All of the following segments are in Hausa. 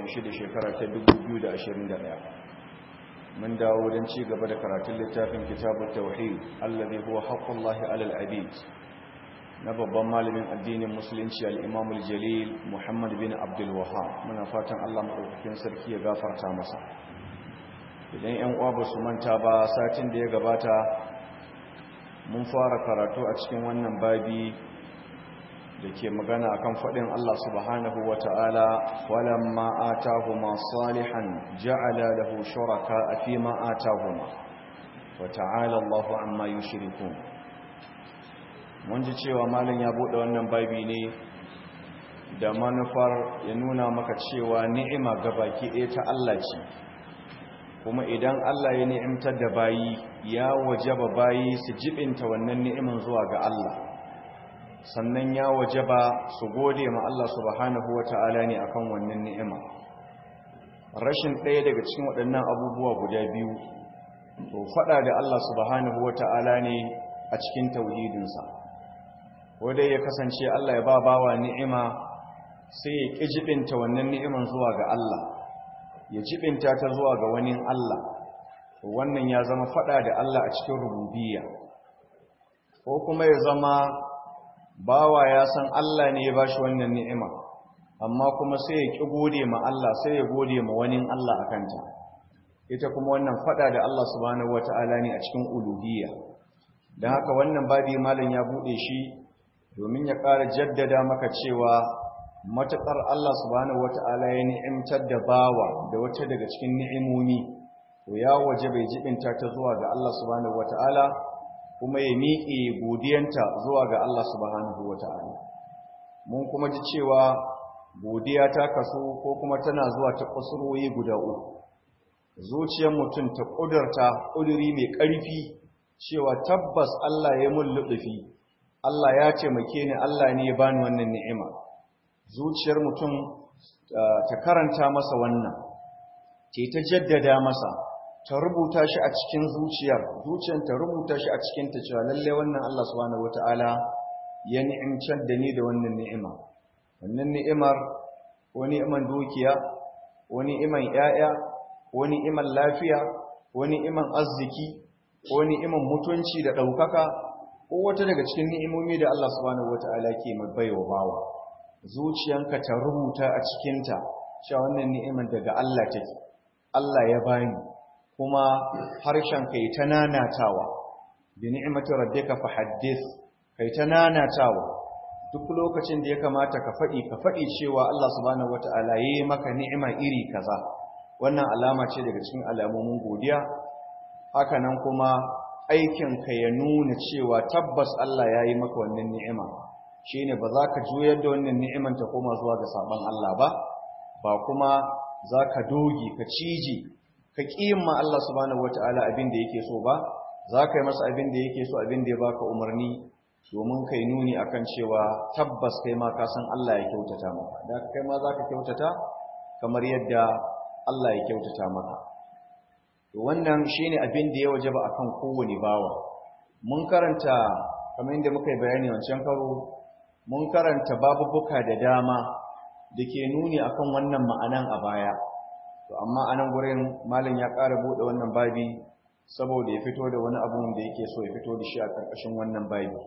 shida shekara ta 2021 mun dawo don ci gaba da karatun littafin kitabun tauhid allazi huwa haqqullahi alal abid na babban malamin addinin musulunci al-imam al-jalil muhammad bin abdul wahhab muna fatan Allah madaukakin sarki ya gafarta masa idan yan uwa ba su manta ba satin da ya gabata mun fara karatu a cikin wannan babi da ke magana akan faɗin Allah subhanahu wa ta'ala walamma atahuma salihan ja'ala lahu shuraka fi ma atahuma wa ta'ala Allahu amma yushrikun mun ji cewa malam ya bude wannan babi ne da manufar ya nuna maka cewa ni'ima gabaki ɗaya ta Allah ce kuma idan Allah ya ni'imtar da bayi ya wajaba bayi su jibinta wannan ni'iman zuwa ga Allah sannan ya wajaba su gode ma Allah subhanahu wata'ala ne akan wannan ni'ima rashin ɗaya daga cikin waɗannan abubuwa guda biyu to faɗa da Allah subhanahu wata'ala ne a cikin tauhidinsa wanda ya kasance Allah ya ba bawa ni'ima sai ya ƙi jibinta wannan ni'iman zuwa ga Allah ya jibinta ta zuwa ga wani Allah wannan ya zama faɗa da Allah a cikin rububiyya ko kuma ya zama bawa ya san Allah ne ya ba shi wannan ni'ima amma kuma sai ya ƙi gode ma Allah sai ya gode ma wani Allah a kanta ita kuma wannan fada da Allah subhanahu wata'ala ne a cikin uluhiyya don haka wannan babi malam ya buɗe shi domin ya ƙara jaddada maka cewa matuƙar Allah subhanahu wata'ala ya ni'imtar da bawa da wata daga cikin ni'imomi to ya waje bai jibinta ta zuwa ga Allah subhanahu wata'ala kuma ya miƙe godiyanta zuwa ga Allah subhanahu wa ta'ala. Mun kuma ji cewa godiya ta kaso ko kuma tana zuwa ta kusurwoyi guda uku. Zuciyar mutum ta ƙudurta ƙuduri mai ƙarfi cewa tabbas Allah ya mun luɗufi, Allah ya taimake ni Allah ne ya bani wannan ni'ima. Zuciyar mutum ta karanta masa wannan, ce ta jaddada masa, ta rubuta shi a cikin zuciyar zuciyar ta rubuta shi a cikin ta cewa lalle wannan Allah subhanahu wataala ya ni'imcar da ni da wannan ni'ima wannan ni'imar ko ni'iman dukiya ko ni'iman yaya ko ni'iman lafiya ko ni'iman arziki ko ni'iman mutunci da daukaka ko wata daga cikin ni'imomi da Allah subhanahu wataala ke baiwa bawa zuciyanka ta rubuta a cikin ta cewa wannan ni'imar daga Allah take Allah ya bani kuma harshen kai ta nanatawa bi ni'mati rabbika fa haddith kai ta nanatawa duk lokacin da ya kamata ka faɗi ka faɗi cewa Allah subhanahu wata'ala yayi maka ni'ima iri kaza wannan alama ce daga cikin alamomin godiya haka nan kuma aikin ka ya nuna cewa tabbas Allah yayi maka wannan ni'ima shine ba za ka juyar da wannan ni'iman ta koma zuwa ga sabon Allah ba ba kuma za ka doge ka cije ka ma Allah subhanahu wata'ala abin da yake so ba za ka yi masa abin da yake so abin da ya baka umarni domin kai nuni akan cewa tabbas kai ma ka san Allah ya kyautata maka da kai ma za ka kyautata kamar yadda Allah ya kyautata maka to wannan shine abin da ya wajaba akan kowane bawa mun karanta kamar yadda muka yi bayani wancan karo mun karanta babubuka da dama da ke nuni akan wannan ma'anan a baya to amma a nan gurin malam ya ƙara buɗe wannan babi saboda ya fito da wani abu da yake so ya fito da shi a ƙarƙashin wannan babi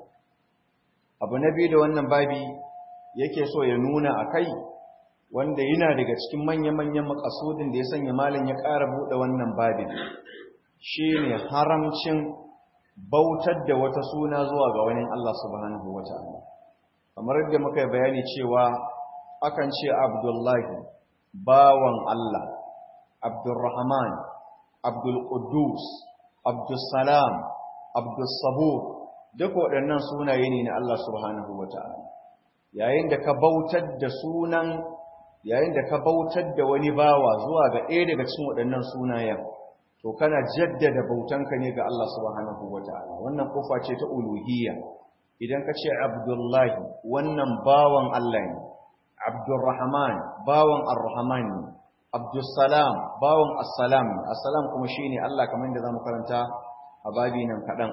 abu na biyu da wannan babi yake so ya nuna a kai wanda yana daga cikin manya-manyan makasudin da ya sanya malam ya ƙara buɗe wannan babin shi ne haramcin bautar da wata suna zuwa ga wani Allah subhanahu wa ta'ala kamar yadda muka yi bayani cewa akan ce abdullahi bawan Allah Abdulrahman, Abdulkudus, Abdulsalam, Abdulsabur, duk waɗannan sunaye ne na Allah subhanahu wa ta'ala. Yayin da ka bautar da sunan, yayin da ka bautar da wani bawa zuwa ga ɗaya daga cikin waɗannan sunayen, to kana jaddada bautanka ne ga Allah subhanahu wa ta'ala. Wannan kofa ce ta uluhiyya. Idan ka ce Abdullahi, wannan bawan Allah ne. Abdulrahman, bawan Ar-Rahman ne. Abdussalam bawan Assalam Assalam kuma shine Allah kamar da zamu karanta a babi nan kadan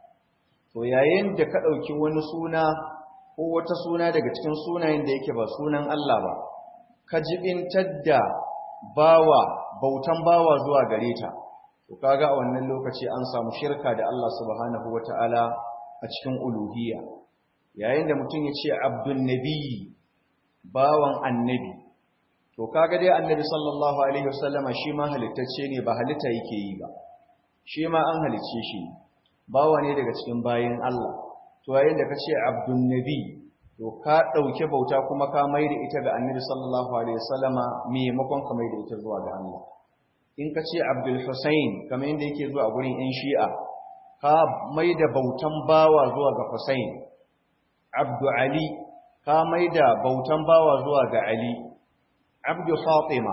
to yayin da ka dauki wani suna ko wata suna daga cikin sunayen da yake ba sunan Allah ba ka jibintar da bawa bautan bawa zuwa gare ta to kaga a wannan lokaci an samu shirka da Allah subhanahu wataala a cikin uluhiyya yayin da mutum ya ce abdun nabiyyi bawan annabi to kaga dai annabi sallallahu alaihi wasallama shi ma halittacce ne ba halitta yake yi ba shi ma an halicce shi bawa ne daga cikin bayin Allah to yayin da kace abdun nabi to ka dauke bauta kuma ka maida ita ga annabi sallallahu alaihi wasallama maimakon ka maida ita zuwa ga Allah in kace abdul husain kamar yadda yake zuwa gurin yan shi'a ka maida bautan bawa zuwa ga husain abdu ali ka maida bautan bawa zuwa ga ali abdu fatima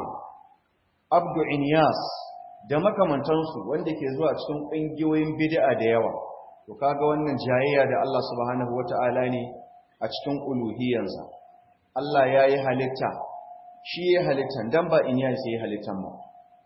abdu inyas da makamantansu wanda ke zuwa cikin ƙungiyoyin bid'a da yawa to kaga wannan jayayya da Allah subhanahu wata'ala ne a cikin uluhiyansa Allah ya yi halitta shi ya halittan dan ba inyas ya yi halittan ba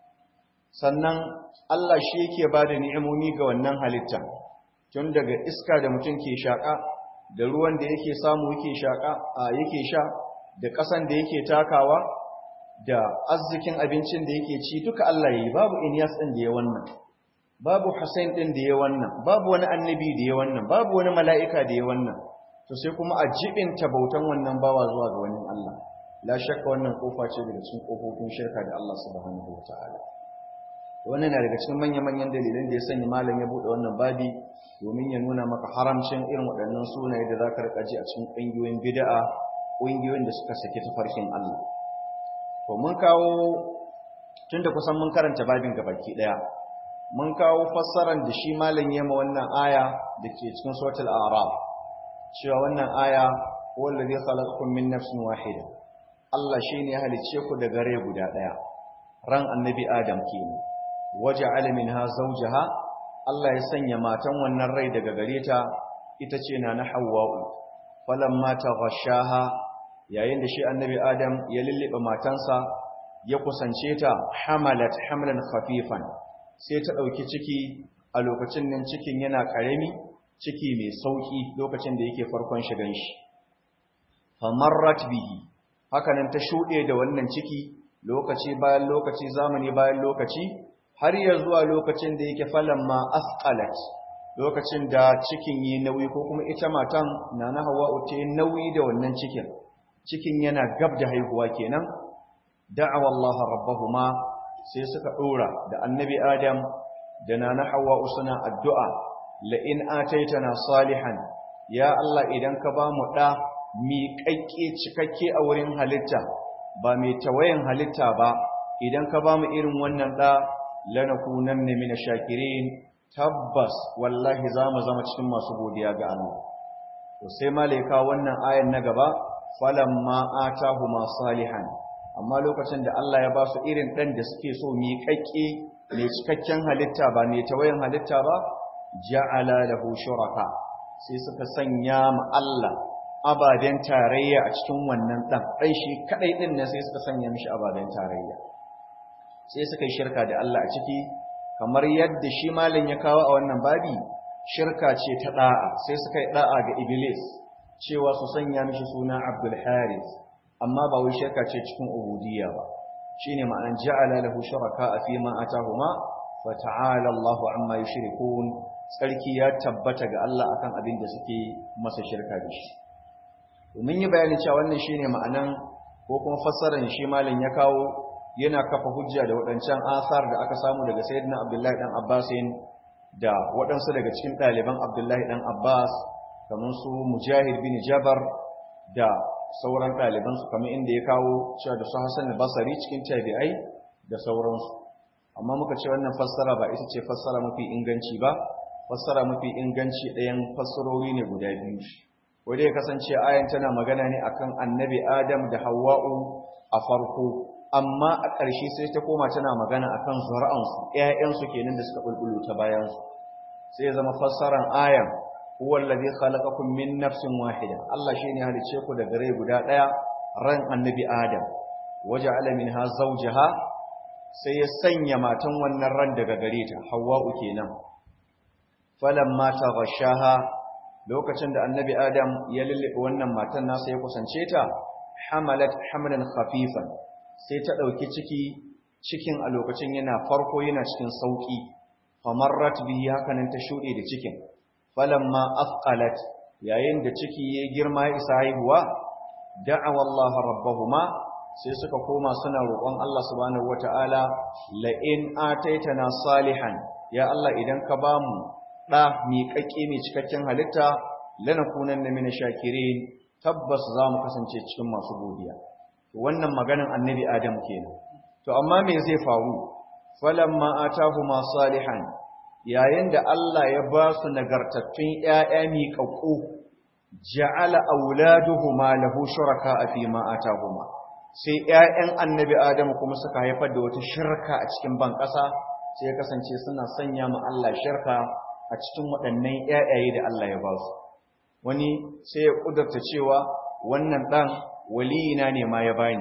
sannan Allah shi yake ba da ni'imomi ga wannan halittan tun daga iska da mutum ke shaƙa da ruwan da yake samu yake shaƙa a yake sha da ƙasan da yake takawa da arzikin abincin da yake ci duka Allah yi babu Inyas din da ya wannan babu Hussein din da ya wannan babu wani annabi da ya wannan babu wani mala'ika da ya wannan to sai kuma a jibin bautan wannan bawa zuwa ga wani Allah la shakka wannan kofa ce daga cikin kofofin shirka da Allah subhanahu wataala wannan na daga cikin manyan manyan dalilan da ya sanya malam ya bude wannan babi domin ya nuna maka haramcin irin waɗannan sunaye da zaka rika ji a cikin ƙungiyoyin bid'a ƙungiyoyin da suka saki tafarkin Allah to mun kawo tunda kusan mun karanta babin gabaki daya mun kawo fassaran da shi malam yema wannan aya dake cikin suratul a'raf cewa wannan aya wallazi khalaqakum min nafsin wahida Allah shine ya halicce ku daga rai guda daya ran annabi adam kenan waja'ala minha zawjaha Allah ya sanya matan wannan rai daga gare ta ita ce na na hawwa'u falamma taghashaha yayin da shi annabi adam ya lullube matansa ya kusance ta hamalat hamlan khafifan sai ta dauki ciki a lokacin nan cikin yana karami ciki mai sauki lokacin da yake farkon shigan shi famarrat bihi haka nan ta shude da wannan ciki lokaci bayan lokaci zamani bayan lokaci har ya zuwa lokacin da yake falamma asqalat lokacin da cikin yi nauyi ko kuma ita matan nana hawa'u ta nauyi da wannan cikin cikin yana gab da haihuwa kenan da'awa Allah rabbahuma sai suka dora da annabi Adam da nana Hawwa suna addu'a la in ataitana salihan ya Allah idan ka ba mu da miƙaƙƙe cikakke a wurin halitta ba mai tawayen halitta ba idan ka ba mu irin wannan da lanakunanna min shakirin tabbas wallahi za mu zama cikin masu godiya ga Allah to sai malaika wannan ayan na gaba falamma atahuma salihan amma lokacin da Allah ya ba su irin dan da suke so mi kakke mai cikakken halitta ba mai tawayin halitta ba ja'ala lahu shuraka sai suka sanya ma Allah ababen tarayya a cikin wannan dan dan shi kadai din ne sai suka sanya mishi ababen tarayya sai suka yi shirka da Allah a ciki kamar yadda shi malam ya kawo a wannan babi shirka ce ta da'a sai suka yi da'a ga iblis cewa su sanya mishi suna Abdul Haris amma ba wai shirka ce cikin ubudiyya ba shine ma'anar ja'ala lahu shuraka fi ma atahuma fa ta'ala Allahu amma yushrikun sarki ya tabbata ga Allah akan abin da suke masa shirka da shi mun yi bayani cewa wannan shine ma'anan ko kuma fassarar shi malam ya kawo yana kafa hujja da waɗancan asar da aka samu daga sayyidina Abdullahi dan Abbasin da waɗansu daga cikin ɗaliban Abdullahi dan Abbas kamar su mujahid bin jabar da sauran ɗalibansu kamar inda ya kawo cewa da su hassan basari cikin tabi'ai da sauransu amma muka ce wannan fassara ba ita ce fassara mafi inganci ba fassara mafi inganci ɗayan fassarori ne guda biyu wadda ya kasance ayan tana magana ne akan annabi adam da hawa'u a farko amma a ƙarshe sai ta koma tana magana akan zuri'ansu ƴaƴansu kenan da suka bulbulu ta bayansu sai ya zama fassaran ayan huwa allazi khalaqakum min nafsin wahida Allah shine halice ku daga rai guda daya ran annabi Adam waja'ala minha zawjaha sai ya sanya matan wannan ran daga gare ta Hawwa'u kenan falamma taghashaha lokacin da annabi Adam ya lullube wannan matan nasa ya kusance ta hamalat hamlan khafifan sai ta ɗauki ciki cikin a lokacin yana farko yana cikin sauƙi famarrat bihi hakanan ta shuɗe da cikin falamma afqalat yayin da ciki ya girma ya isa haihuwa da'awa Allah rabbahuma sai suka koma suna roƙon Allah subhanahu wata'ala la in ataitana salihan ya Allah idan ka bamu da miƙaƙƙe mai cikakken halitta lanakunanna min shakirin tabbas za mu kasance cikin masu godiya wannan maganan annabi Adam kenan to amma me zai faru falamma atahuma salihan yayin da Allah ya ba su nagartattun ƴaƴa miƙaƙƙu ja'ala auladuhuma lahu shuraka fi ma atahuma sai ƴaƴan annabi Adamu kuma suka haifar da wata shirka a cikin ban ƙasa sai ya kasance suna sanya ma Allah shirka a cikin waɗannan ƴaƴaye da Allah ya ba su wani sai ya kudurta cewa wannan ɗan waliyina ne ma ya bani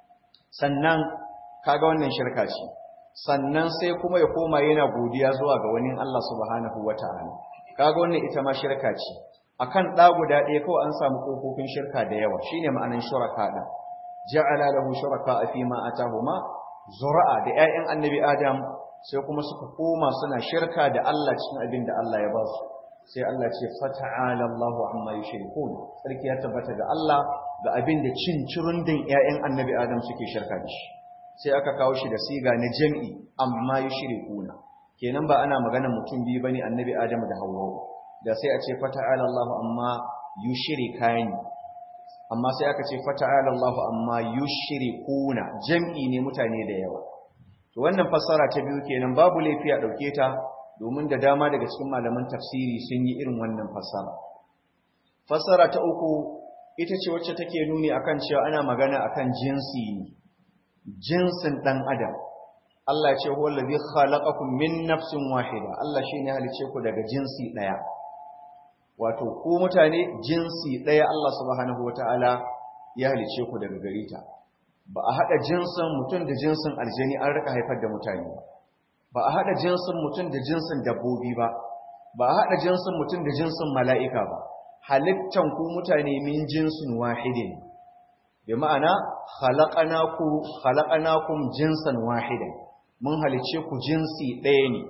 sannan kaga wannan shirka ce sannan sai kuma ya koma yana godiya zuwa ga wani Allah subhanahu wata'ala kaga wannan ita ma shirka ce akan ɗa guda ɗaya kawai an samu ƙofofin shirka da yawa shine ma'anan shuraka ɗin ja'ala lahu shuraka fi ma atahuma zura'a da ƴaƴan annabi adam sai kuma suka koma suna shirka da Allah cikin abin da Allah ya ba su sai Allah ce fata'ala Allahu amma yushrikun sarki ya tabbata ga Allah ga abin da cin cirundin ƴaƴan annabi adam suke shirka da shi sai aka kawo shi da siga na jam'i amma yushrikuna kenan ba ana magana mutum biyu bane annabi adam da Hawwa da sai a ce fata'ala Allahu amma yushrikani amma sai aka ce fata'ala Allahu amma yushrikuna jam'i ne mutane da yawa to wannan fassara ta biyu kenan babu laifi a dauke ta domin da dama daga cikin malaman tafsiri sun yi irin wannan fassara fassara ta uku ita ce wacce take nuni akan cewa ana magana akan jinsi ne jinsin dan adam Allah ya ce huwa allazi khalaqakum min nafsin wahida Allah shine halice ku daga jinsi daya wato ku mutane jinsi ɗaya Allah subhanahu wata'ala ya halice ku daga gare ta ba a haɗa jinsin mutum da jinsin aljani an rika haifar da mutane ba ba a haɗa jinsin mutum da jinsin dabbobi ba ba a haɗa jinsin mutum da jinsin mala'ika ba halittan ku mutane min jinsin wahidin bi ma'ana khalaqanakum jinsan wahidan mun halice ku jinsi ɗaya ne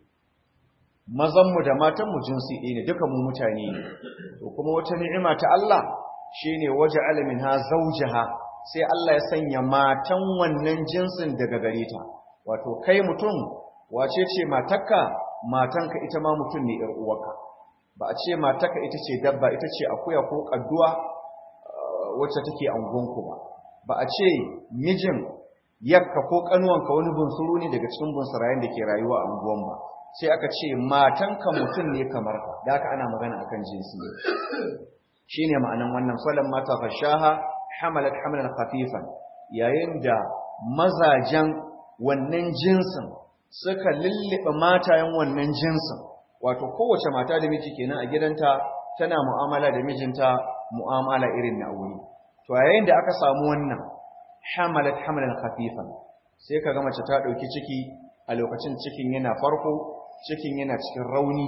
mazanmu da matanmu jinsi ɗaya ne duka mu mutane ne to kuma wata ni'ima ta Allah shine waje alamin ha zaujaha sai Allah ya sanya matan wannan jinsin daga gare ta wato kai mutum wace ce matarka matanka ita ma mutum ne ƴar uwarka ba a ce matarka ita ce dabba ita ce akuya ko kadduwa wacce take angonku ba ba a ce mijin yakka ko kanuwanka wani bunsuru ne daga cikin bunsurayen da ke rayuwa a unguwan ba sai aka ce matanka mutum ne kamar ka da aka ana magana akan jinsi ne shine ma'anan wannan falan mata fashaha hamalat hamalan khafifan yayin da mazajen wannan jinsin suka lullube matayen wannan jinsin wato kowace mata da miji kenan a gidanta tana mu'amala da mijinta mu'amala irin na aure to yayin da aka samu wannan hamalat hamalan khafifan sai kaga mace ta dauki ciki a lokacin cikin yana farko cikin yana cikin rauni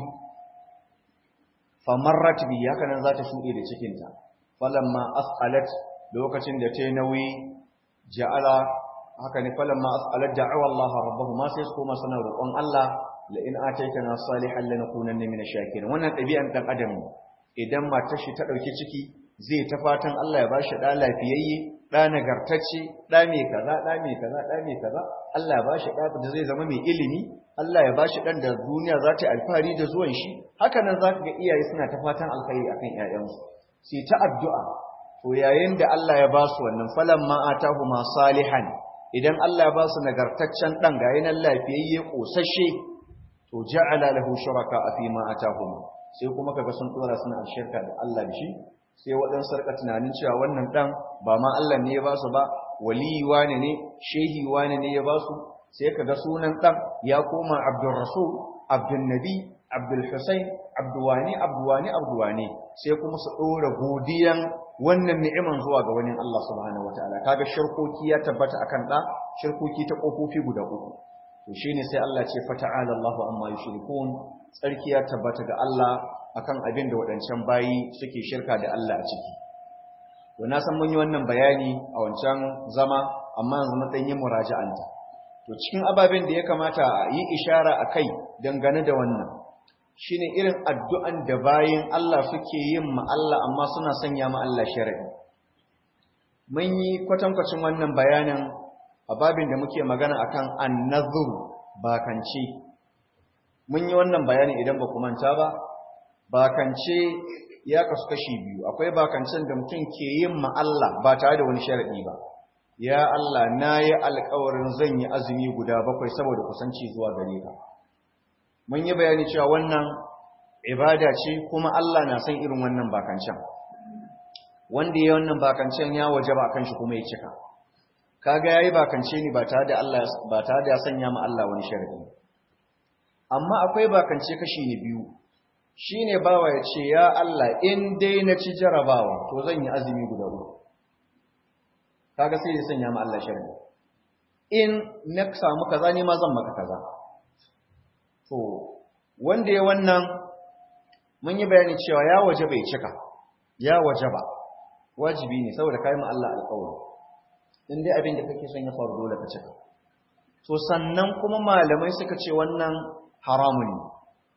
famarrat bi haka nan za ta shuɗe da cikinta falamma asqalat lokacin da ta yi nauyi ja'ala haka ne falamma asqalat da'awa Allah rabbahuma sai su koma sanar roƙon Allah la in ataitana salihan lanakunanna min ash-shakirin wannan ɗabi'an dan adam ne idan matar shi ta ɗauki ciki zai ta fatan Allah ya bashi ɗa lafiyayye ɗa nagartacce ɗa mai kaza ɗa mai kaza ɗa mai kaza Allah ya bashi ɗa da zai zama mai ilimi Allah ya bashi ɗan da duniya za ta alfahari da zuwan shi haka nan za ka ga iyaye suna ta fatan alkhairi akan ƴaƴansu sai ta addu'a to yayin da Allah ya ba su wannan falan ma atahuma salihan idan Allah ya ba su nagartaccen ɗan ga yanan lafiyayye ƙosashe to ja'ala lahu shuraka fi ma atahuma sai kuma kaga sun dora suna shirka da Allah da shi sai waɗansu sarka tunanin cewa wannan ɗan ba ma Allah ne ya ba su ba waliyi wane ne shehi wane ne ya ba su sai kaga sunan ɗan ya koma abdul rasul abdul nabi abdul husain abduwani abduwani abduwani sai kuma su ɗora godiyan wannan ni'iman zuwa ga wani Allah subhanahu wataala kaga shirkoki ya tabbata akan ɗa shirkoki ta ƙofofi guda uku to shine sai Allah ce fata'ala Allahu amma yushrikun tsarki ya tabbata ga Allah akan abin da waɗancan bayi suke shirka da Allah a ciki to na san mun yi wannan bayani a wancan zama a amma yanzu mun ɗanyi muraja'anta to cikin ababen da ya kamata a yi ishara a kai dangane da wannan shine irin addu'an da bayin Allah suke yin ma Allah amma suna sanya ma Allah shari'i mun yi kwatankwacin wannan bayanin a babin da muke magana akan annazur bakance mun yi wannan bayani idan ba ku manta ba bakance ya kasu kashi biyu akwai bakancen da mutum ke yin ma Allah ba tare da wani sharadi ba ya Allah na yi alkawarin zan yi azumi guda bakwai saboda kusanci zuwa gare ka mun yi bayani cewa wannan ibada ce kuma Allah na san irin wannan bakancen wanda ya wannan bakancen ya waje ba kan shi kuma ya cika kaga yayi bakance ne ba tare da Allah ba tare da ya sanya ma Allah wani sharadi amma akwai bakance kashi ne biyu shine bawa ya ce ya Allah in dai na ci jarabawa to zan yi azumi guda uku kaga sai ya sanya ma Allah sharadi in na samu kaza ne ma zan maka kaza to wanda ya wannan mun yi bayani cewa ya waje bai cika ya waje ba wajibi ne saboda kai ma Allah alƙawari in dai abin da kake son ya faru dole ka cika to sannan kuma malamai suka ce wannan haramun ne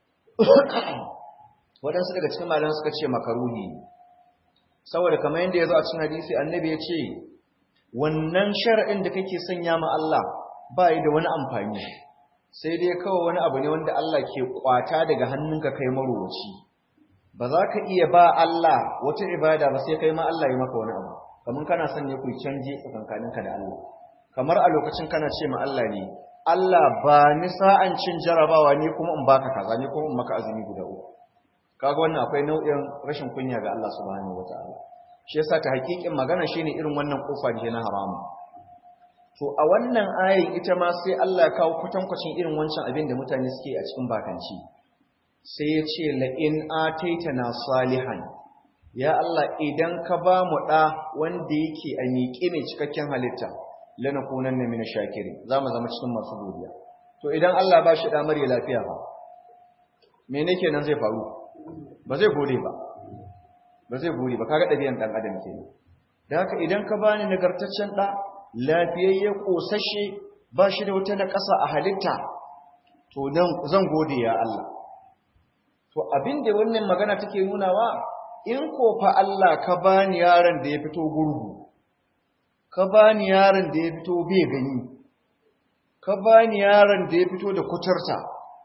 waɗansu daga cikin malamai suka ce makaruhi saboda kamar yadda ya zo a cikin hadisi annabi ya ce wannan shar'in da kake sanya ma Allah ba yi da wani amfani sai dai kawai wani abu ne wanda Allah ke kwata daga hannunka kai marowaci ba za ka iya ba Allah wata ibada ba sai kai ma Allah ya maka wani abu kamar kana son ne ku canje tsakankaninka da Allah kamar a lokacin kana ce ma Allah ne Allah ba ni sa'an cin jarabawa ne kuma in baka kaza ne kuma in maka azumi guda uku kaga wannan akwai nau'in rashin kunya ga Allah subhanahu wataala shi yasa ta hakikin magana shine irin wannan kofa da na haramu to a wannan ayin ita ma sai Allah ya kawo kwatankwacin irin wancan abin da mutane suke a cikin bakanci sai ya ce la in ataitana salihan ya Allah idan ka ba mu da wanda yake a miƙe ne cikakken halitta lanakunanna min shakirin zamu zama cikin masu godiya to idan Allah ba shi da mare lafiya ba me ne kenan zai faru ba zai gode ba ba zai gode ba kaga dabi'an dan adam kenan dan haka idan ka bani nagartaccen da lafiyayye kosashe ba shi da wata naƙasa a halitta to dan zan gode ya Allah to abin da wannan magana take nunawa in ko fa Allah ka bani yaron da ya fito gurgu ka bani yaron da ya fito bai gani ka bani yaron da ya fito da kuturta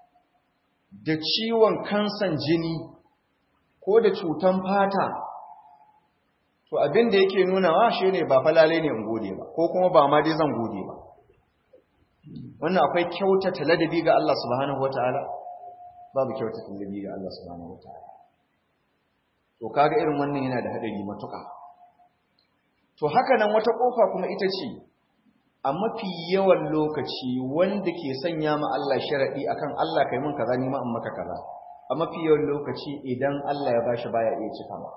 da ciwon kansan jini ko da cutan fata to abin da yake nunawa shine ba falale ne in gode ba ko kuma ba ma dai zan gode ba wannan akwai kyautata ladabi ga Allah subhanahu wataala babu kyautata ladabi ga Allah subhanahu wataala to kaga irin wannan yana da hadari matuƙa to haka nan wata kofa kuma ita ce a mafi yawan lokaci wanda ke sanya ma Allah sharadi akan Allah kai mun kaza ni ma in maka kaza a mafi yawan lokaci idan Allah ya bashi baya iya cika ba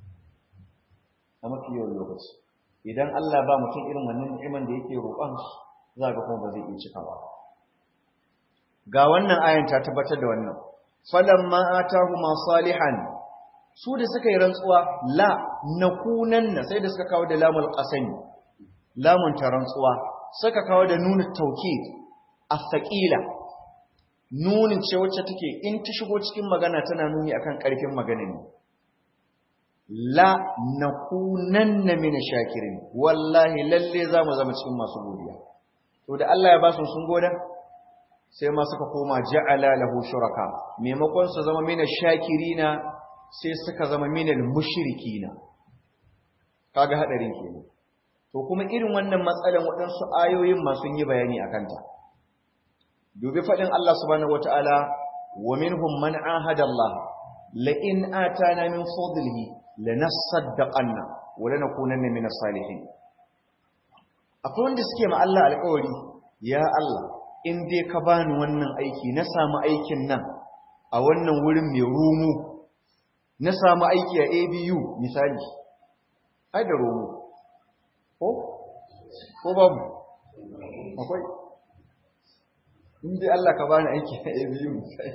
a mafi yawan lokaci idan Allah ba mutum irin wannan ni'iman da yake roƙon za ga kuma ba zai iya cika ba ga wannan ayan ta tabbatar da wannan falamma atahu ma salihan su da suka yi rantsuwa la nakunanna sai da suka kawo da lamul qasami lamun ta rantsuwa suka kawo da nunu tawkid as-saqila nunin ce wacce take in ta shigo cikin magana tana nuni akan karfin magana ne la nakunanna min shakirin wallahi lalle zamu zama cikin masu godiya to da Allah ya ba su sun goda sai ma suka koma ja'ala lahu shuraka maimakon su zama min shakirina sai suka zama minal mushrikina kaga hadarin kenan to kuma irin wannan matsalan waɗansu ayoyin ma sun yi bayani akan ta dubi fadin Allah subhanahu wataala wa minhum man ahada Allah la in atana min fadlihi lanasaddaqanna wa lanakunanna minas salihin akwai wanda suke ma Allah alƙawari ya Allah in dai ka bani wannan aiki na samu aikin nan a wannan wurin mai rumu na samu aiki a ABU misali ai da romo ko ko babu akwai inda Allah ka bani aiki a ABU misali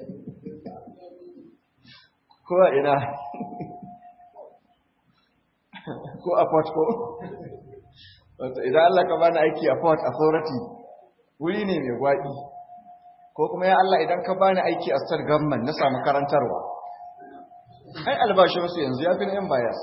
ko a ina ko a Port ko idan Allah ka bani aiki a port authority wuri ne mai gwaɗi ko kuma ya Allah idan ka bani aiki a state government na samu karantarwa ai albashinsu yanzu ya fi na yan bias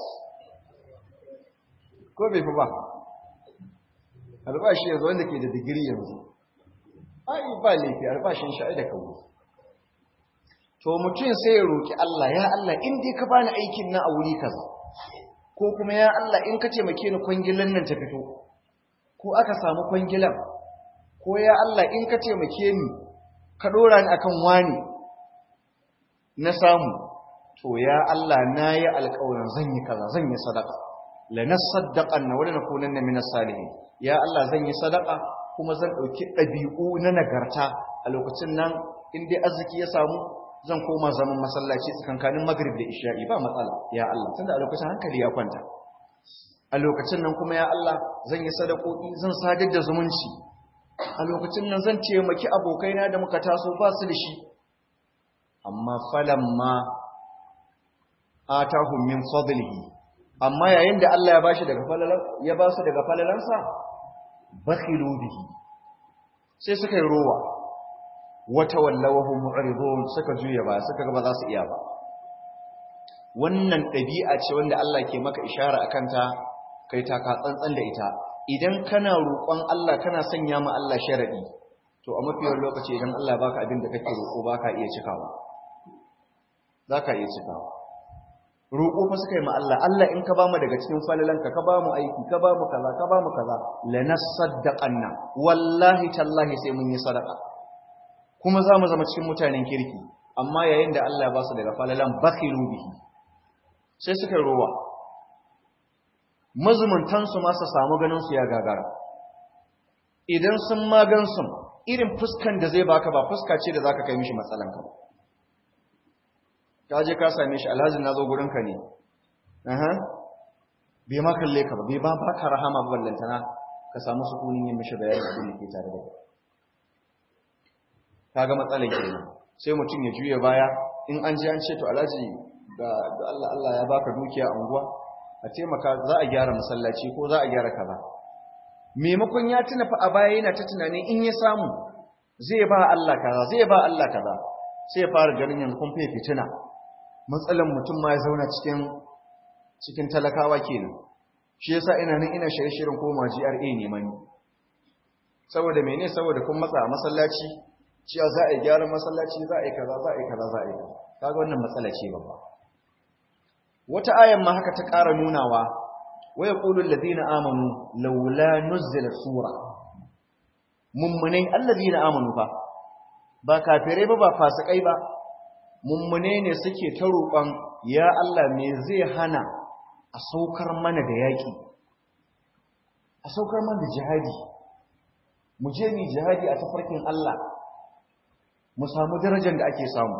ko bai fi ba albashi yanzu wanda ke da digiri yanzu ai ba laifi albashin shi da kawo to mutum sai ya roki Allah ya Allah in dai ka bani aikin na a wuri kaza ko kuma ya Allah in ka taimake ni kwangilan nan ta fito ko aka samu kwangilan ko ya Allah in ka taimake ni ka dora ni akan wani na samu to ya Allah nayi alƙawarin zan yi kaza zan yi sadaka lanasaddaqanna wa lanakunanna minas salihin ya Allah zan yi sadaka kuma zan dauki dabi'u na nagarta a lokacin nan in dai arziki ya samu zan koma zaman masallaci tsakankanin magrib da isha'i ba matsala ya Allah tunda a lokacin hankali ya kwanta a lokacin nan kuma ya Allah zan yi sadakoki zan sadar da zumunci a lokacin nan zan taimaki abokaina da muka taso ba su da shi amma falamma atahum min fadlihi amma yayin da Allah ya bashi daga falalan ya ba su daga falalansa bakhilu bihi sai suka yi rowa wata wallawahu mu'ridun suka juya ba suka ga ba za su iya ba wannan ɗabi'a ce wanda Allah ke maka ishara akan ta kai ta ka tsantsan da ita idan kana roƙon Allah kana sanya ma Allah sharadi to a mafiyar lokaci idan Allah baka abin da kake roƙo baka iya cikawa zaka iya cikawa roƙo fa suka yi ma Allah Allah in ka bamu daga cikin falalanka ka bamu aiki ka bamu kaza ka bamu kaza lanasaddaqanna wallahi tallahi sai mun yi sadaka kuma za mu zama cikin mutanen kirki amma yayin da Allah ya ba su daga falalan bakhilu bihi sai suka rowa mazumuntan su ma su samu ganin su ya gagara idan sun magan sun irin fuskan da zai baka ba fuska ce da zaka kai mishi matsalanka ba ka je ka same shi alhaji na zo gurinka ne aha bai ma kalle ka ba bai ba baka rahama ba ballantana ka samu sukunin yin mishi bayani abin da ke tare da kai kaga matsalar kenan sai mutum ya juya baya in an je an ce to alhaji ga Allah Allah ya baka dukiya a unguwa a taimaka za a gyara masallaci ko za a gyara kaza maimakon ya tuna fa a baya yana ta tunanin in ya samu zai ba Allah kaza zai ba Allah kaza sai ya fara ganin yanzu kun fiye fitina matsalan mutum ma ya zauna cikin cikin talakawa kenan shi yasa ina nan ina shirye-shiryen koma GRA ne mani saboda mene saboda kun matsa a masallaci cewa za a yi gyaran masallaci za a yi kaza za a yi kaza za a yi kaza kaga wannan matsala ce babba wata ayan ma haka ta ƙara nunawa wa yaqulu alladhina amanu laula nuzila sura mummunai alladhina amanu fa ba kafirai ba ba fasikai ba mummune ne suke ta roƙon ya Allah me zai hana a saukar mana da yaƙi a saukar mana da jihadi mu je mu jihadi a tafarkin Allah mu samu darajar da ake samu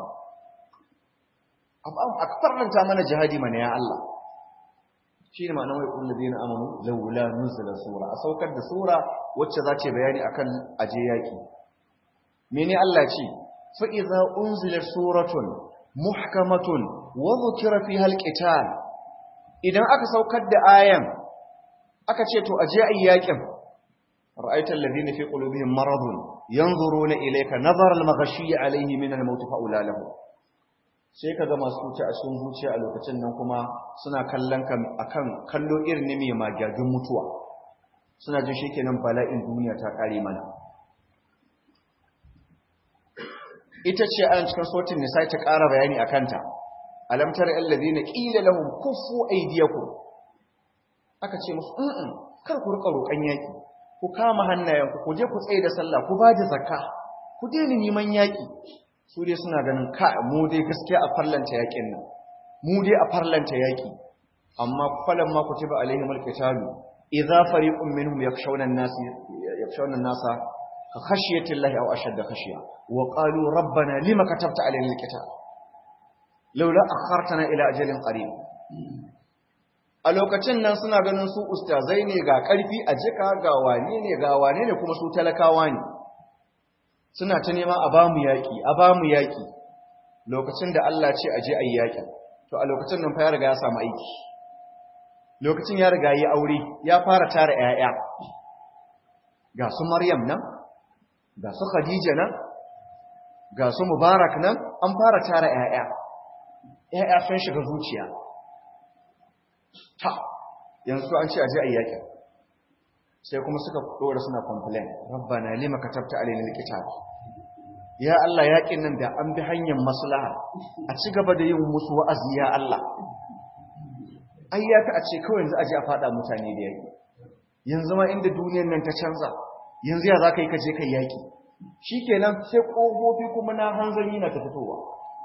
a farlanta mana jihadi mana ya Allah shi ne ma'anar waikun da zina amonu laula nuzula sura a saukar da sura wacce za ce bayani akan aje yaƙi mene Allah ce fa idza unzilat suratun muhkamatun wa dhukira fiha alqital idan aka saukar da ayan aka ce to aje ayyakin ra'aital ladina fi qulubihim maradun yanzuruna ilayka nazara al-maghshi alayhi min al-maut fa ulalahu sai kaga masu cuta a cikin zuciya a lokacin nan kuma suna kallon ka akan kallo irin ne mai magagin mutuwa suna jin shikenan bala'in duniya ta kare mana ita ce an cikin sautin nisa ta ƙara bayani a kanta alamtar allazina qila lahum kuffu aydiyakum aka ce musu in kar ku rika roƙan yaki ku kama hannayenku ku je ku tsaye da sallah ku ba da zakka ku daina neman yaki su dai suna ganin ka mu dai gaskiya a farlanta yakin nan mu dai a farlanta yaki amma falan ma kutiba alaihim alqitalu idza fariqun minhum yakshawna an-nas yakshawna an-nasa ka khashiyatillahi aw ashadda khashiya wa qalu rabbana lima katabta alaina alqital laula akhartana ila ajalin qarib a lokacin nan suna ganin su ustazai ne ga karfi a jika ga wane ne ga wane ne kuma su talakawa ne suna ta nema a bamu yaki a bamu yaki lokacin da Allah ce aje ayi yaki to a lokacin nan fa ya riga ya samu aiki lokacin ya riga yi aure ya fara tara 'ya'ya ga su maryam nan ga su khadija nan ga su mubarak nan an fara tara 'ya'ya 'ya'ya sun shiga zuciya ta yanzu an ce aje a yakin sai kuma suka dora suna complain rabbana lima katabta alaina alkitab ya Allah yakin nan da an bi hanyar maslaha a ci gaba da yin musu wa'azi ya Allah ayyata a ce kawai yanzu aje a fada mutane da yaki yanzu ma inda duniyar nan ta canza yanzu ya zaka yi kaje kai yaki shikenan sai kofofi kuma na hanzari na ta fitowa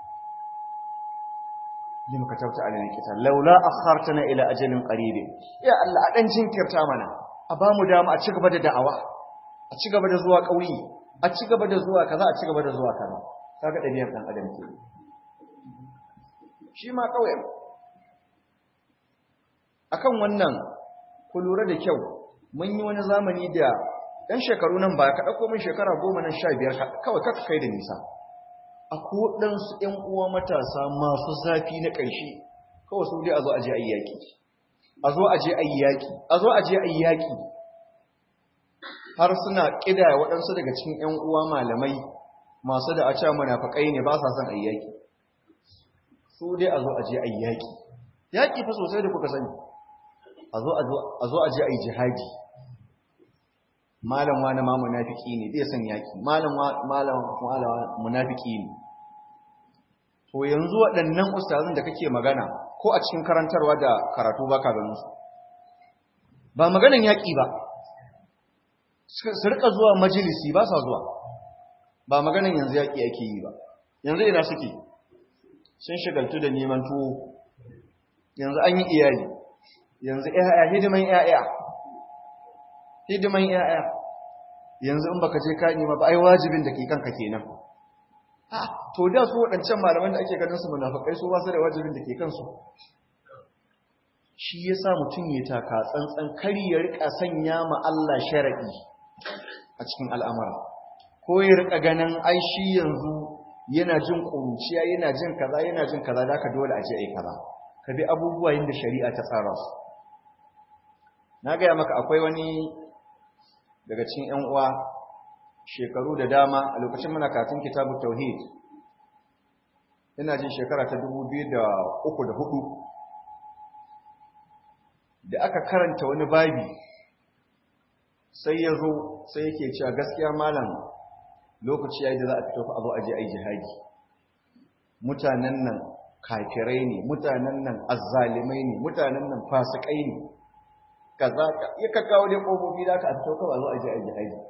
lima katabta alaina alkitab laula akhartana ila ajalin qarib ya Allah a dan jinkirta mana a ba mu dama a ci gaba da da'awa a ci gaba da zuwa ƙauye a ci gaba da zuwa kaza a ci gaba da zuwa kaza kaga ɗabi'ar ɗan adam ke shi ma kawai akan wannan ku lura da kyau mun yi wani zamani da ɗan shekaru nan ba ka ɗauko min shekara goma nan sha biyar kawai kaka kai da nisa a koɗansu ‘yan uwa matasa masu zafi na ƙarshe kawai su dai a zo a je a yi yaƙi a zo a je a yi yaƙi a zo a je a yi yaƙi har suna ƙidaya waɗansu daga cikin ‘yan uwa malamai masu da a cewa munafakai ne ba sa son a yi yaƙi su dai a zo a je a yi yaƙi yaƙi fa sosai da kuka sani a zo a je a yi jihadi malam wani ma munafiki ne bai son yaƙi malam malam munafiki ne to yanzu waɗannan ustazin da kake magana ko a cikin karantarwa da karatu ba ka ganin su ba maganan yaƙi ba su rika zuwa majalisi ba sa zuwa ba maganan yanzu yaƙi ake yi ba yanzu ina suke sun shagaltu da neman tuwo yanzu an yi iyali yanzu ‘ya'ya hidiman ‘ya'ya hidiman ‘ya'ya yanzu in baka je ka nema ba ai wajibin da ke kanka kenan to da su waɗancan malaman da ake ganin su munafikai su ba su da wajibin da ke kansu shi yasa mutum ya taka tsantsan kari ya rika sanya ma Allah sharadi a cikin al'amura ko ya rika ganin ai shi yanzu yana jin kuruciya yana jin kaza yana jin kaza da ka dole a je ai kaza ka bi abubuwa yadda shari'a ta tsara su na gaya maka akwai wani daga cikin ‘yan uwa shekaru da dama a lokacin muna katin kitabu tauhid ina jin shekara ta dubu biyu da uku da hudu da aka karanta wani babi sai ya zo sai yake cewa gaskiya malam lokaci ya yi da za a fito a zo a je a yi jihadi mutanen nan kafirai ne mutanen nan azzalimai ne mutanen nan fasikai ne kaza ya ka kawo dai kofofi da aka fito kawai zo a je a jihadi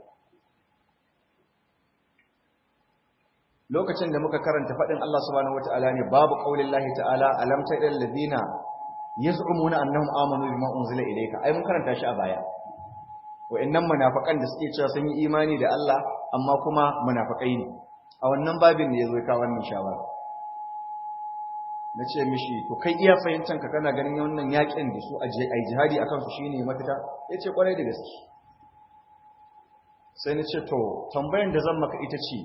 lokacin da muka karanta fadin Allah subhanahu wataala ne babu qaulin lahi ta'ala alam ta'al ladina yaz'umuna annahum amanu bima unzila ilayka ai mun karanta shi a baya wa'annan munafikan da suke cewa sun yi imani da Allah amma kuma munafikai ne a wannan babin ne yazo ya kawo wannan shawara na ce mishi to kai iya fahimtanka kana ganin wannan yakin da su a jihadi a kansu shi ne mafita ya ce kwarai da gaske sai na ce to tambayan da zan maka ita ce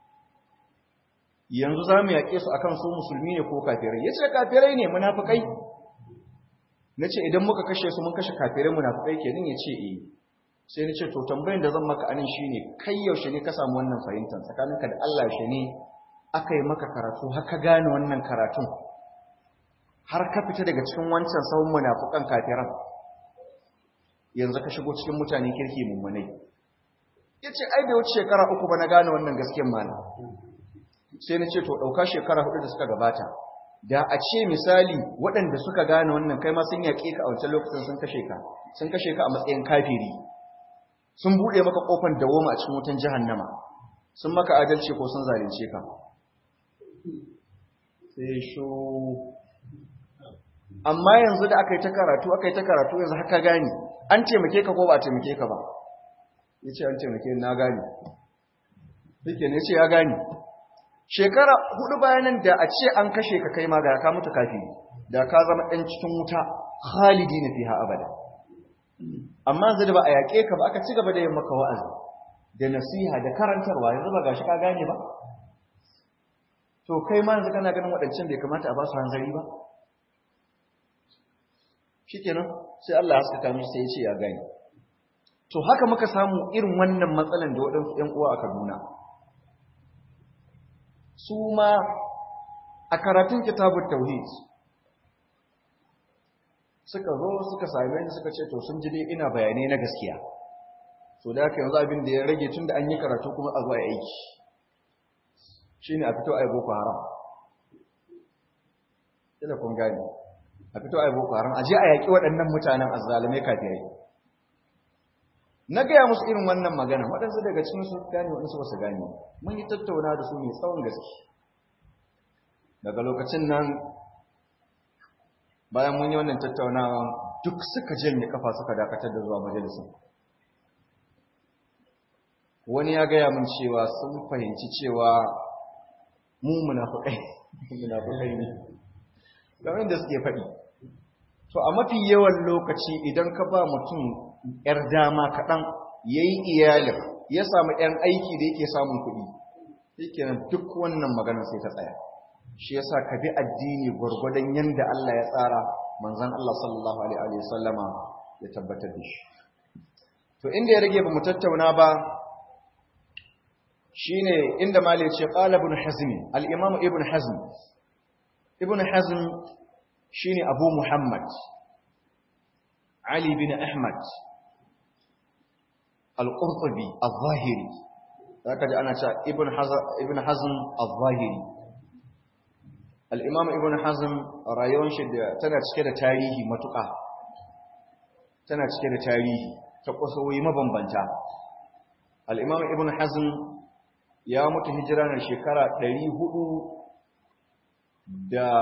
yanzu za mu yaƙe su akan su musulmi ne ko kafirai ya ce kafirai ne munafukai na ce idan muka kashe su mun kashe kafirai munafukai kenan ya ce eh sai na ce to tambayan da zan maka anan shine kai yaushe ne ka samu wannan fahimtar tsakaninka da Allah yaushe ne aka yi maka karatu haka gane wannan karatun har ka fita daga cikin wancan sahun munafukan kafiran yanzu ka shigo cikin mutane kirki mummunai yace ai bai wuce shekara uku ba na gane wannan gaskiyar mana sai na ce to dauka shekara hudu da suka gabata da a ce misali waɗanda suka gane wannan kai ma sun yaƙe ka a wancan lokacin sun kashe ka sun kashe ka a matsayin kafiri sun buɗe maka kofar dawoma a cikin wutan jahannama sun maka adalci ko sun zalunce ka sai sho amma yanzu da aka yi ta karatu aka yi ta karatu yanzu haka gani an taimake ka ko ba a taimake ka ba ya ce an taimake na gani yake ne ce ya gani shekara hudu bayanan da a ce an kashe ka kai ma ga ka mutu kafi da ka zama ɗan cikin wuta khalidi na fiha abada amma yanzu da ba a yaƙe ka ba aka ci gaba da yin maka wa'azi da nasiha da karantarwa yanzu ba gashi ka gane ba to kai ma yanzu kana ganin waɗancan bai kamata a ba su hanzari ba shikenan sai Allah haskaka mishi sai ya ce ya gani to haka muka samu irin wannan matsalan da waɗansu ‘yan uwa a Kaduna su ma a karatun kitabun tauhid suka zo suka same ni suka ce to sun ji dai ina bayanai na gaskiya to da haka yanzu abin da ya rage tun da an yi karatu kuma a zuwa aiki shine a fito a yi boko haram kila kun gane a fito a yi boko haram a je a yaƙi waɗannan mutanen azzalumai kafirai na gaya musu irin wannan magana waɗansu daga cikin su gane waɗansu ba su gane mun yi tattauna da su mai tsawon gaske daga lokacin nan bayan mun yi wannan tattaunawa duk suka janye kafa suka dakatar da zuwa majalisun wani ya gaya mun cewa sun fahimci cewa mu munafukai munafukai ne game da suke faɗi to a mafi yawan lokaci idan ka ba mutum ‘yar dama kaɗan ya yi iyalin ya samu ‘yan aiki da yake samun kuɗi yake nan duk wannan magana sai ta tsaya shi ya sa ka bi addini gwargwadon yadda Allah ya tsara manzan Allah sallallahu Alaihi wasallama ya tabbatar da shi to inda ya rage ba mu tattauna ba shi ne inda mali ce ƙala ibn hazmi al'imamu ibn hazm ibn hazm shi ne abu muhammad ali bin ahmad al-qurtubi al-zahiri zaka ji ana cewa ibn hazm ibn hazm al-zahiri al-imam ibn hazm rayuwar shi tana cike da tarihi matuƙa tana cike da tarihi ta kusoyi mabambanta al-imam ibn hazm ya mutu hijira na shekara 400 da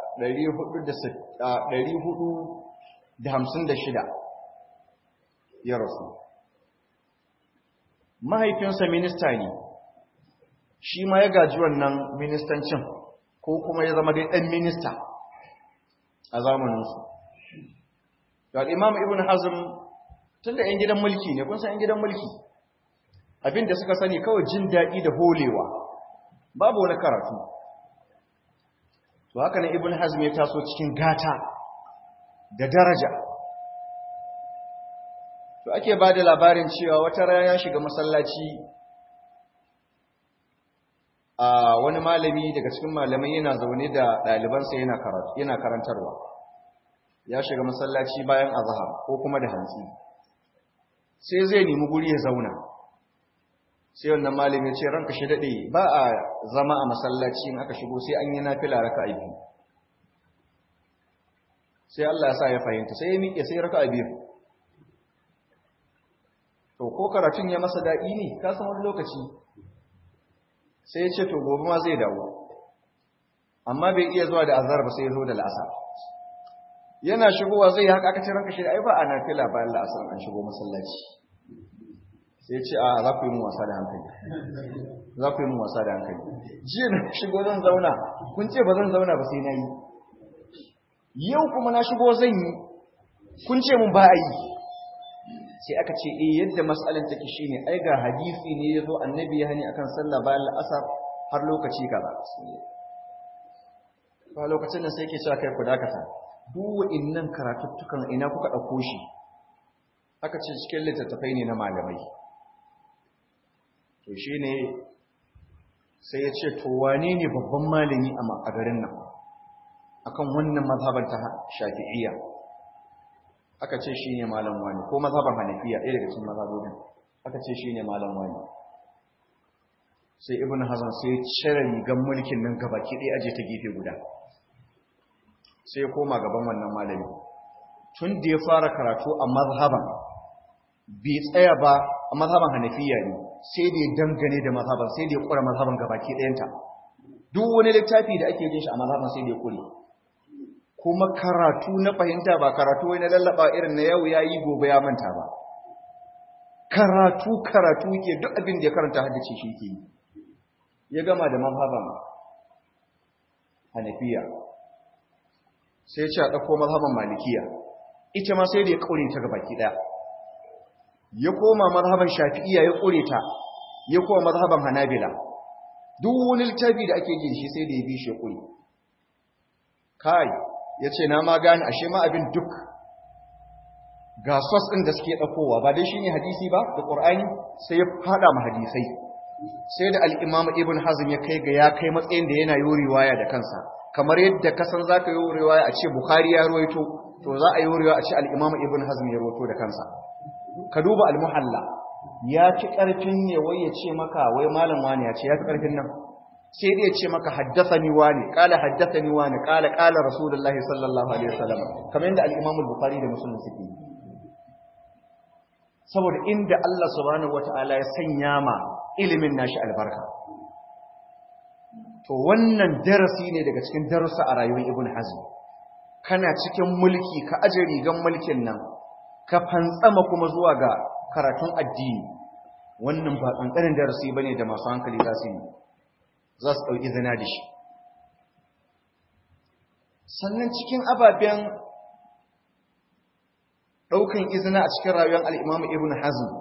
456 ya rasu mahaifinsa minista ne shi ma ya gaji wannan ministancin ko kuma ya zama dai ɗan minista a zamaninsu ga imam ibn hazm tun da 'yan gidan mulki ne kun san 'yan gidan mulki abinda suka sani kawai jin daɗi da holewa babu wani karatu to haka ne ibn hazm ya taso cikin gata da daraja to ake ba da labarin cewa wata rana ya shiga masallaci a wani malami daga cikin malamai yana zaune da ɗalibansa yana karatu yana karantarwa ya shiga masallaci bayan azhar ko kuma da hantsi sai zai nemi guri ya zauna sai wannan malami ya ce ranka shi daɗe ba a zama a masallaci in aka shigo sai an yi nafila raka a biyu sai Allah ya sa ya fahimta sai ya miƙe sai raka a biyu to ko karatun ya masa daɗi ne ka san wani lokaci sai ya ce to gobe ma zai dawo amma bai iya zuwa da azhar ba sai ya zo da la'asar yana shigowa zai yi haka aka ce ranka shi ai ba a nafila bayan la'asar an shigo masallaci sai ce a za ku yi mun wasa da hankali za ku yi mun wasa da hankali jiya na shigo zan zauna kun ce ba zan zauna ba sai na yi yau kuma na shigo zan yi kun ce mun ba a yi sai aka ce eh yadda mas'alan take shine ai ga hadisi ne yazo annabi ya hani akan sallah bayan al'asar har lokaci kaza ba lokacin da sai yake cewa kai ku dakata duk wa'innan karatuttukan ina kuka dauko shi aka ce cikin littattafai ne na malamai to shi ne sai ya ce to wane ne babban malami a garin nan akan wannan mazhaban ta shafi'iyya aka ce shi ne malam wani ko mazhaban hanafiya ɗaya daga cikin mazhabobin aka ce shi ne malam wani sai ibn hazan sai cire rigan mulkin nan gabaki ɗaya aje ta gefe guda sai ya koma gaban wannan malami tun da ya fara karatu a mazhaban bai tsaya ba a mazhaban hanafiya ne sai da ya dangane da mazhaban sai da ya kura mazhaban gabaki ɗayanta duk wani littafi da ake jin shi a mazhaban sai da ya kure kuma karatu na fahimta ba karatu wai na lallaba irin na yau ya yi gobe ya manta ba karatu karatu ke duk abin da ya karanta haddace shi ke ya gama da mazhaban hanafiya sai ya ce a ɗauko mazhaban malikiya ita ma sai da ya ƙaure ta gabaki ɗaya ya koma mazhaban shafi'iyya ya ƙure ta ya koma mazhaban hanabila duk wani littafi da ake jin shi sai da ya bi shi ƙure kai ya ce na ma gane ashe ma abin duk ga sos ɗin da suke ɗaukowa ba dai shine hadisi ba da ƙur'ani sai ya faɗa ma hadisai sai da al'imam ibn hazm ya kai ga ya kai matsayin da yana yi riwaya da kansa kamar yadda kasan za ka yi riwaya a ce bukhari ya ruwaito to za a yi riwaya a ce al'imam ibn hazm ya ruwaito da kansa ka duba al-muhalla ya fi ƙarfin ne wai ya ce maka wai malam wani ya ce ya fi ƙarfin nan sai dai ya ce maka haddathani wani qala haddathani wani qala qala rasulullahi sallallahu alaihi wasallam kamar yadda al-imam al-bukhari da muslim suke saboda inda Allah subhanahu wata'ala ya sanya ma ilimin nashi albarka to wannan darasi ne daga cikin darussa a rayuwar ibn hazm kana cikin mulki ka aje rigan mulkin nan ka fantsama kuma zuwa ga karatun addini wannan ba kankanin darasi bane da masu hankali za su yi za su dauki zina da shi sannan cikin ababen ɗaukan izina a cikin rayuwar al'imamu ibn hazm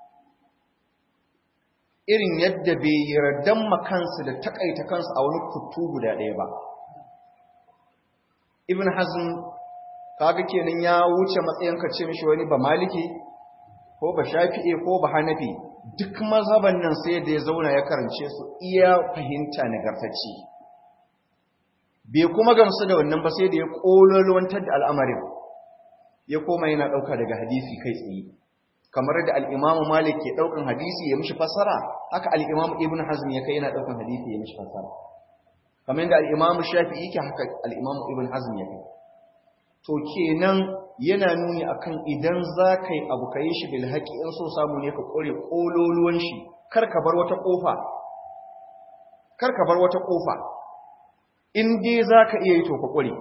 irin yadda bai yardan makansu da takaita kansu a wani kutu guda ɗaya ba ibn hazm kaga kenan ya wuce matsayin ka ce mishi wani ba maliki ko ba shafi'e ko ba hanafi duk mazhaban nan sai da ya zauna ya karance su iya fahimta nagartacci bai kuma gamsu da wannan ba sai da ya kololuwantar da al'amarin ya koma yana ɗauka daga hadisi kai tsaye kamar da al'imamu malik ke ɗaukan hadisi ya mishi fassara haka al'imamu ibn hazm ya kai yana ɗaukan hadisi ya mishi fassara kamar da al'imamu shafi'i ke haka al'imamu ibn hazm ya kai to kenan yana nuni akan idan za ka yi abu ka yi shi bil haƙi in so samu ne ka ƙore ƙololuwan shi kar ka bar wata ƙofa kar ka bar wata ƙofa in dai za ka iya yi to ka ƙure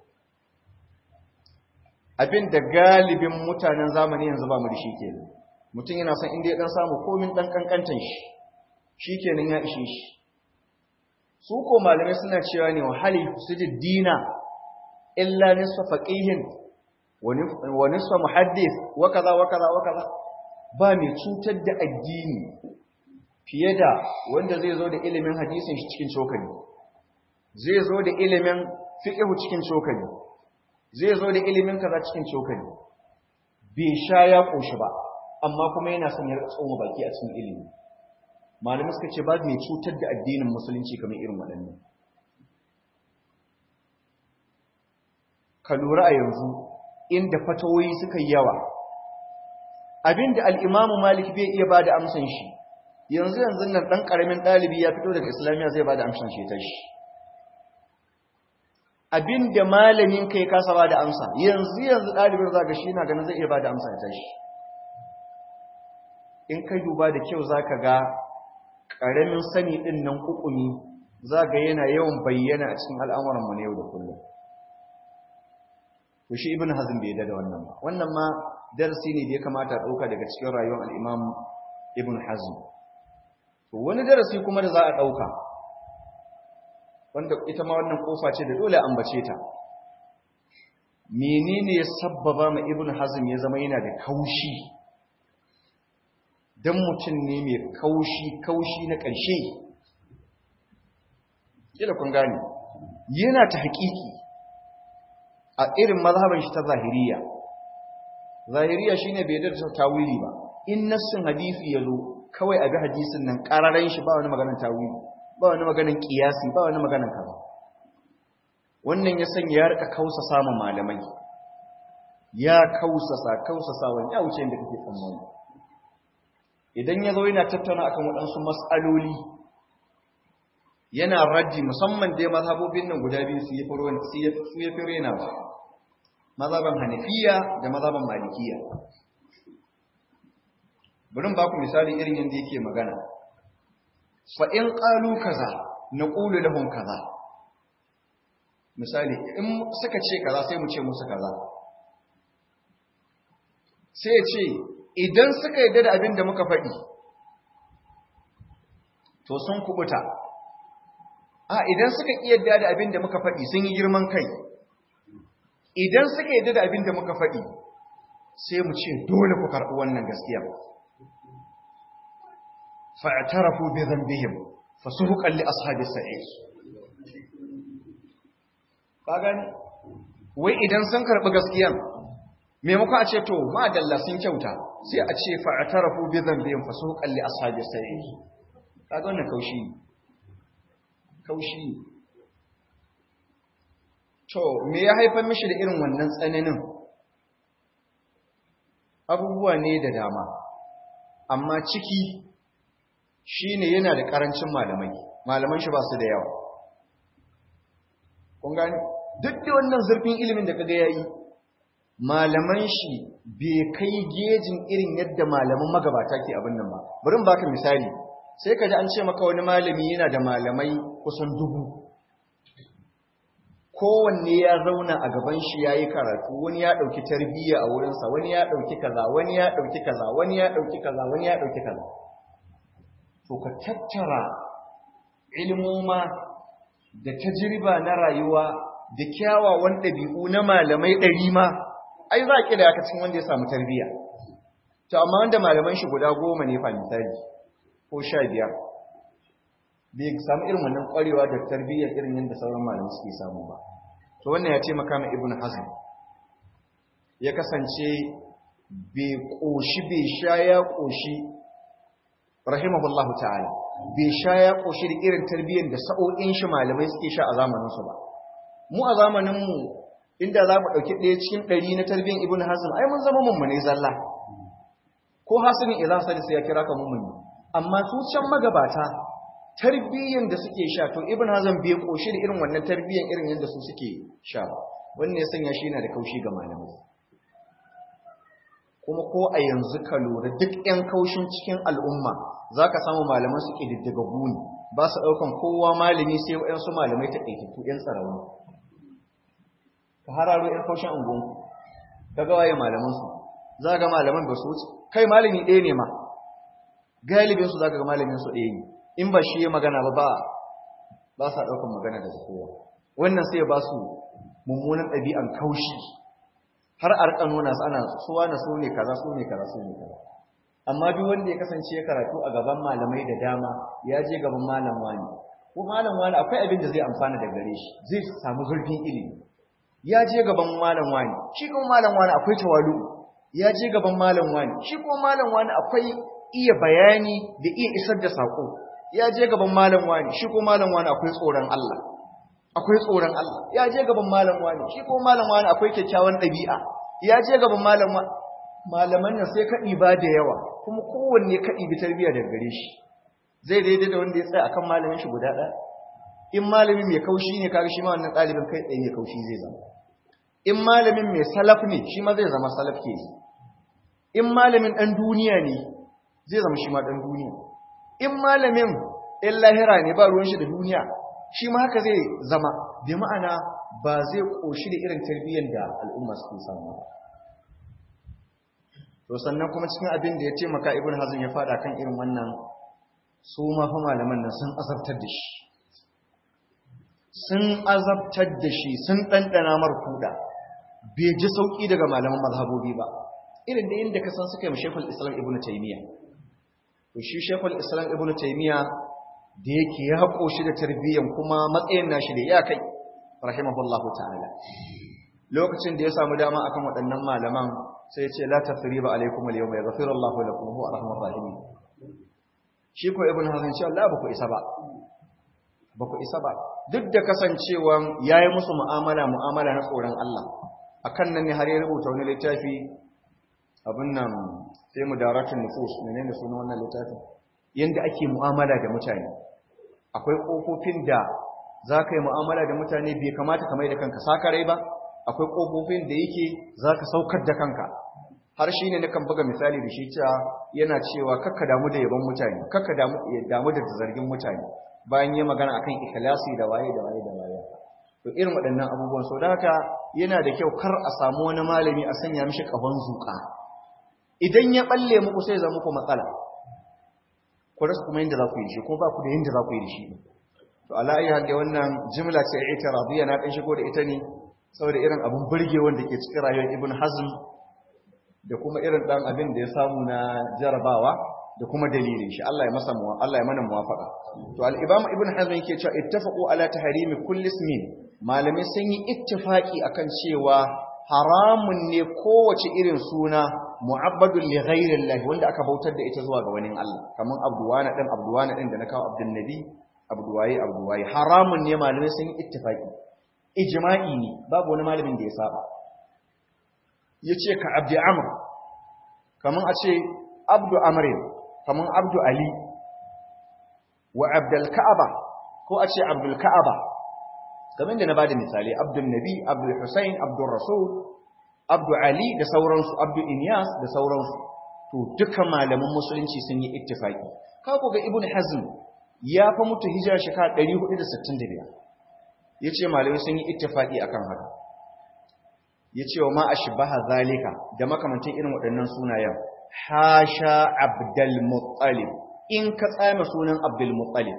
abin da galibin mutanen zamani yanzu ba mu da shi kenan mutum yana son inda ya dan samu komin dan kankantan shi shikenan ya ishe shi su ko malamai suna cewa ne wa hali sujud dina illa nisfa faqihin wa nisfa muhaddis wa kaza wa kaza wa kaza ba mai cutar da addini fiye da wanda zai zo da ilimin hadisin shi cikin cokali zai zo da ilimin fiqh cikin cokali zai zo da ilimin kaza cikin cokali bai sha ya koshi ba amma kuma yana son ya tsoma baki a cikin ilimi malamai suka ce ba mai cutar da addinin musulunci kamar irin waɗannan ka lura a yanzu inda fatawoyi suka yi yawa abinda al'imamu malik bai iya ba da amsan shi yanzu yanzu nan ɗan ƙaramin ɗalibi ya fito daga islamiyya zai ba da amsan shi ta shi abin da malamin kai kasa ba da amsa yanzu yanzu ɗalibin za ga shi na ganin zai iya ba da amsa ya tashi in kai duba da kyau za ka ga ƙaramin sani ɗin nan ƙuƙumi za ga yana yawan bayyana a cikin al'amuranmu na yau da kullum to shi ibn hazm bai da wannan ba wannan ma darasi ne da ya kamata a ɗauka daga cikin rayuwar al'imam ibn hazm to wani darasi kuma da za a ɗauka wanda ita ma wannan kofa ce da dole ambace ta menene ya sabbaba ma ibn hazm ya zama yana da kaushi dan mutum ne mai kaushi kaushi na ƙarshe kila kun gane yana ta haƙiƙi a irin mazhaban shi ta zahiriya zahiriya shine bai da tawili ba in nassin hadisi yazo kawai a bi hadisin nan ƙararren shi ba wani maganar tawili ba wani maganin kiyasi ba wani maganin kaza wannan ya sanya ya rika kausa samun malamai ya kausasa kausasa wani ya wuce inda kake tsammani idan ya zo yana tattauna akan waɗansu matsaloli yana raddi musamman dai mazhabobin nan guda biyu su yi su ya fi rena ba mazhaban hanafiya da mazhaban malikiya bari ba ku misali irin yadda yake magana fa'in ƙalu kaza na ƙulu lahun kaza misali in suka ce kaza sai mu ce musu kaza sai ce idan suka yadda da abin da muka faɗi to sun kubuta a idan suka yadda da abin da muka faɗi sun yi girman kai idan suka yadda da abin da muka faɗi sai mu ce dole ku karɓi wannan gaskiya fa'tarafu bi dhanbihim fasuhuqan li ashabis sa'ir ka gani wai idan sun karbi gaskiyan maimakon a ce to madalla sun kyauta sai a ce fa'atarafu bi dhanbihim fasuqan li ashabi sayyid kaga wannan kaushi ne kaushi ne to me ya haifar mishi da irin wannan tsananin abubuwa ne da dama amma ciki shine yana da karancin malamai malaman shi ba su da yawa kun gani duk da wannan zurfin ilimin da kaga yayi malaman shi bai kai gejin irin yadda malaman magabata ke abin nan ba bari in baka misali sai ka ji an ce maka wani malami yana da malamai kusan dubu kowanne ya zauna a gaban shi ya yi karatu wani ya ɗauki tarbiyya a wurinsa wani ya ɗauki kaza wani ya ɗauki kaza wani ya ɗauki kaza wani ya ɗauki kaza to ka tattara ilmoma da tajriba na rayuwa da kyawawan ɗabi'u na malamai ɗari ma ai za a ƙida aka cikin wanda ya samu tarbiyya to amma wanda malaman shi guda goma ne fa misali ko sha biyar bai samu irin wannan ƙwarewa da tarbiyya irin yadda sauran malamai suke samu ba to wannan ya ce makama ibn hazm ya kasance bai ƙoshi bai sha ya ƙoshi rahimahullahu ta'ala bai sha ya ƙoshi da irin tarbiyyar da sa'o'in shi malamai suke sha a zamaninsu ba mu a zamaninmu inda za mu ɗauki ɗaya cikin ɗari na tarbiyyar ibn hazm ai mun zama mummune zalla ko hasinin idan sadi sai ya kira ka mummune amma su can magabata tarbiyyar da suke sha to ibn hazm bai koshi da irin wannan tarbiyyar irin yadda su suke sha wannan ya sanya shi yana da kaushi ga malamai kuma ko a yanzu ka lura duk 'yan kaushin cikin al'umma za ka samu malaman su ƙididdiga guni ba su ɗaukan kowa malami sai waɗansu malamai ta ɗaikiku 'yan tsarauni ka hararo 'yan kaushin ungunku ka ga waye malamansu za ga malaman ba su wuce kai malami ɗaya ne ma galibinsu za ka ga malaminsu ɗaya ne in ba shi ya magana ba ba ba sa ɗaukan magana daga kowa wannan sai ya ba su mummunan ɗabi'an kaushi har a rika nuna su ana suwa na su ne kaza su ne kaza su ne kaza amma duk wanda ya kasance ya karatu a gaban malamai da dama ya je gaban malam wani ko malam wani akwai abin da zai amfana da gare shi zai samu zurfin ilimi ya je gaban malam wani shi kuma malam wani akwai tawalu ya je gaban malam wani shi kuma malam wani akwai iya bayani da iya isar da sako ya je gaban malam wani shi kuma malam wani akwai tsoron Allah akwai tsoron Allah ya je gaban malam wani shi kuma malam wani akwai kyakkyawan ɗabi'a ya je gaban malam malaman nan sai kaɗi ba da yawa kuma kowanne kaɗi bi tarbiyya daga gare shi zai daidai da wanda ya tsaya akan malamin shi guda ɗaya in malamin mai kaushi ne kaga shi ma wannan ɗalibin kai tsaye mai kaushi zai zama in malamin mai salaf ne shi ma zai zama salaf ke in malamin ɗan duniya ne zai zama shi ma ɗan duniya in malamin in lahira ne ba ruwan shi da duniya shi ma haka zai zama bi ma'ana ba zai ƙoshi da irin tarbiyyar da al'umma suke samu ba to sannan kuma cikin abin da ya taimaka ibn hazm ya fada kan irin wannan su ma fa malaman nan sun azabtar da shi sun azabtar da shi sun ɗanɗana mar kuɗa bai ji sauƙi daga malaman mazhabobi ba irin da inda ka san suka yi shekul islam ibn taimiyya to shi shekul islam ibn taimiyya da yake ya haƙo shi da tarbiyyan kuma matsayin nashi da ya kai rahimahullahu ta'ala lokacin da ya samu dama akan waɗannan malaman sai ce la tasriba alaikum al-yawma yaghfiru Allahu lakum huwa arhamur rahimin shi ko ibn hazan ce Allah ba ku isa ba ba ku isa ba duk da kasancewan yayi musu mu'amala mu'amala na tsoron Allah akan nan ne har ya rubuta wani littafi abin nan sai mudaratun nufus menene sunan wannan littafin yanda ake mu'amala da mutane akwai kofofin da za ka yi mu'amala da mutane bai kamata ka mai da kanka sakarai ba akwai kofofin da yake za ka saukar da kanka har shi ne nakan buga misali da shi cewa yana cewa kakka damu da yaban mutane kakka damu da zargin mutane bayan yi magana akan ikhlasi da waye da waye da waye to irin waɗannan abubuwan sau da haka yana da kyau kar a samu wani malami a sanya mishi ƙahon zuƙa idan ya balle muku sai zama muku matsala ku rasa kuma yadda za ku yi da shi ko ba ku da yadda za ku yi da shi to ala ayi hadda wannan jimla ce ita radiya na ɗan shigo da ita ne saboda irin abin burge wanda ke cikin rayuwar ibn hazm da kuma irin ɗan abin da ya samu na jarabawa da kuma dalilin shi Allah ya masa Allah ya mana muwafaqa to al-imam ibn hazm yake cewa ittafaqu ala tahrimi kulli ismin malamai sun yi ittifaki akan cewa haramun ne kowace irin suna mu'abbadun li ghairillahi wanda aka bautar da ita zuwa ga wani Allah kaman abduwana din abduwana din da na kawo abdun nabi abduwaye abduwaye haramun ne malamai sun yi ittifaki ijma'i ne babu wani malamin da ya saba yace ka abdi amr kaman a ce abdu amrin kaman abdu ali wa abdul ka'aba ko a ce abdul ka'aba kamar da na bada misali abdul nabi abdul husain abdul rasul abdul ali da sauransu abdul inyas da sauransu to duka malaman musulunci sun yi ittifaki ka ga ibnu hazm ya fa mutu hijira shekara 465 yace malamai sun yi ittifaki akan haka yace wa ma ashbaha zalika da makamantan irin waɗannan sunayen hasha abdul muttalib in ka tsama sunan abdul muttalib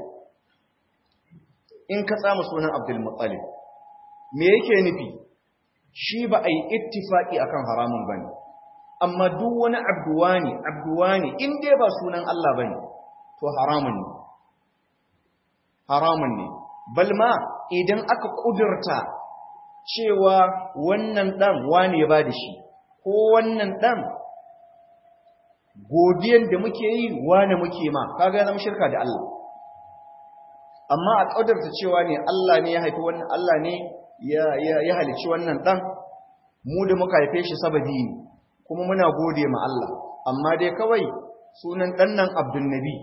in ka tsama sunan abdulmuttalib me yake nufi shi ba a yi ittifaki akan haramun bane amma duk wani abduwani abduwani in dai ba sunan Allah bane to haramun ne haramun ne balma idan aka kudurta cewa wannan dan wani ya bada shi ko wannan dan godiyan da muke yi wani muke ma kaga ya zama shirka da Allah amma a ƙadarta cewa ne Allah ne ya haifi wannan Allah ne ya halici wannan ɗan mu da muka haife shi sababi ne kuma muna gode ma Allah amma dai kawai sunan ɗan nan Abdul Nabi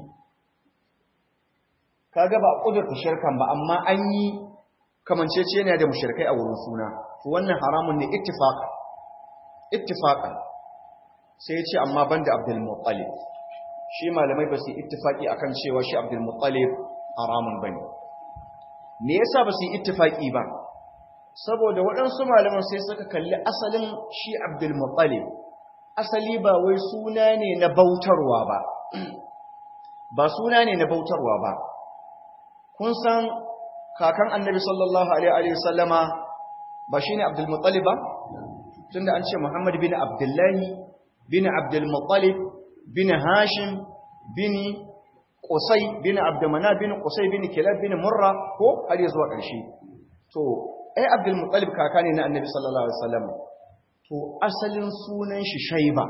kaga ba a ƙadarta shirkan ba amma an yi kamancece ne da mushrikai a wurin suna to wannan haramun ne ittifaqa ittifaqa sai ya ce amma banda Abdul Muttalib shi malamai ba su ittifaki akan cewa shi Abdul Muttalib haramun ba ne me yasa ba su yi ittifaki ba saboda waɗansu malaman sai suka kalli asalin shi abdulmuttalib asali ba wai suna ne na bautarwa ba ba suna ne na bautarwa ba kun san kakan annabi sallallahu alaihi wasallama ba shine abdulmuttalib ba tunda an ce muhammad bin abdullahi bin abdulmuttalib bin hashim bin Qusay bin Abdumana bin Qusay bin Kilab bin Murra ko har zuwa ƙarshe to ai Abdul Muttalib kaka ne na Annabi sallallahu alaihi wasallam to asalin sunan shi Shayba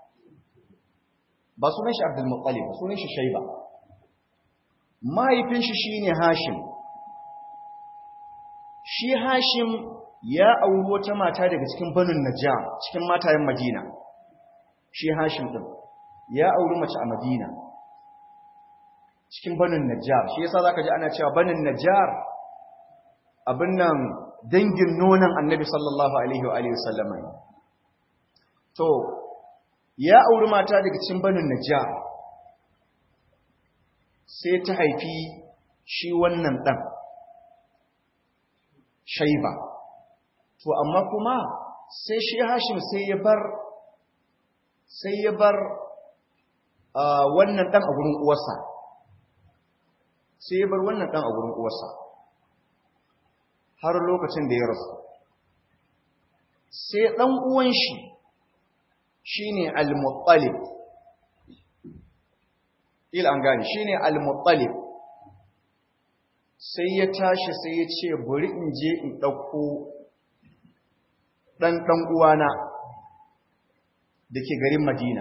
ba sunan shi Abdul Muttalib sunan shi Shayba mahaifin shi shine Hashim shi Hashim ya auri wata mata daga cikin Banu Najjar cikin matayen Madina shi Hashim din ya auri mace a Madina cikin banin najjar shi yasa zaka ji ana cewa banin najjar abin nan dangin nonon annabi sallallahu alaihi wa alihi wasallam to ya auri mata daga cikin banin najjar sai ta haifi shi wannan dan shaiba to amma kuma sai shi hashim sai ya bar sai ya bar wannan dan a gurin uwarsa sai ya bar wannan ɗan a wurin uwarsa har lokacin da ya rasu sai ɗan uwan shi shi ne al-muttalib il an gani shi ne al-muttalib sai ya tashi sai ya ce bari in je in ɗauko ɗan ɗan uwana da ke garin madina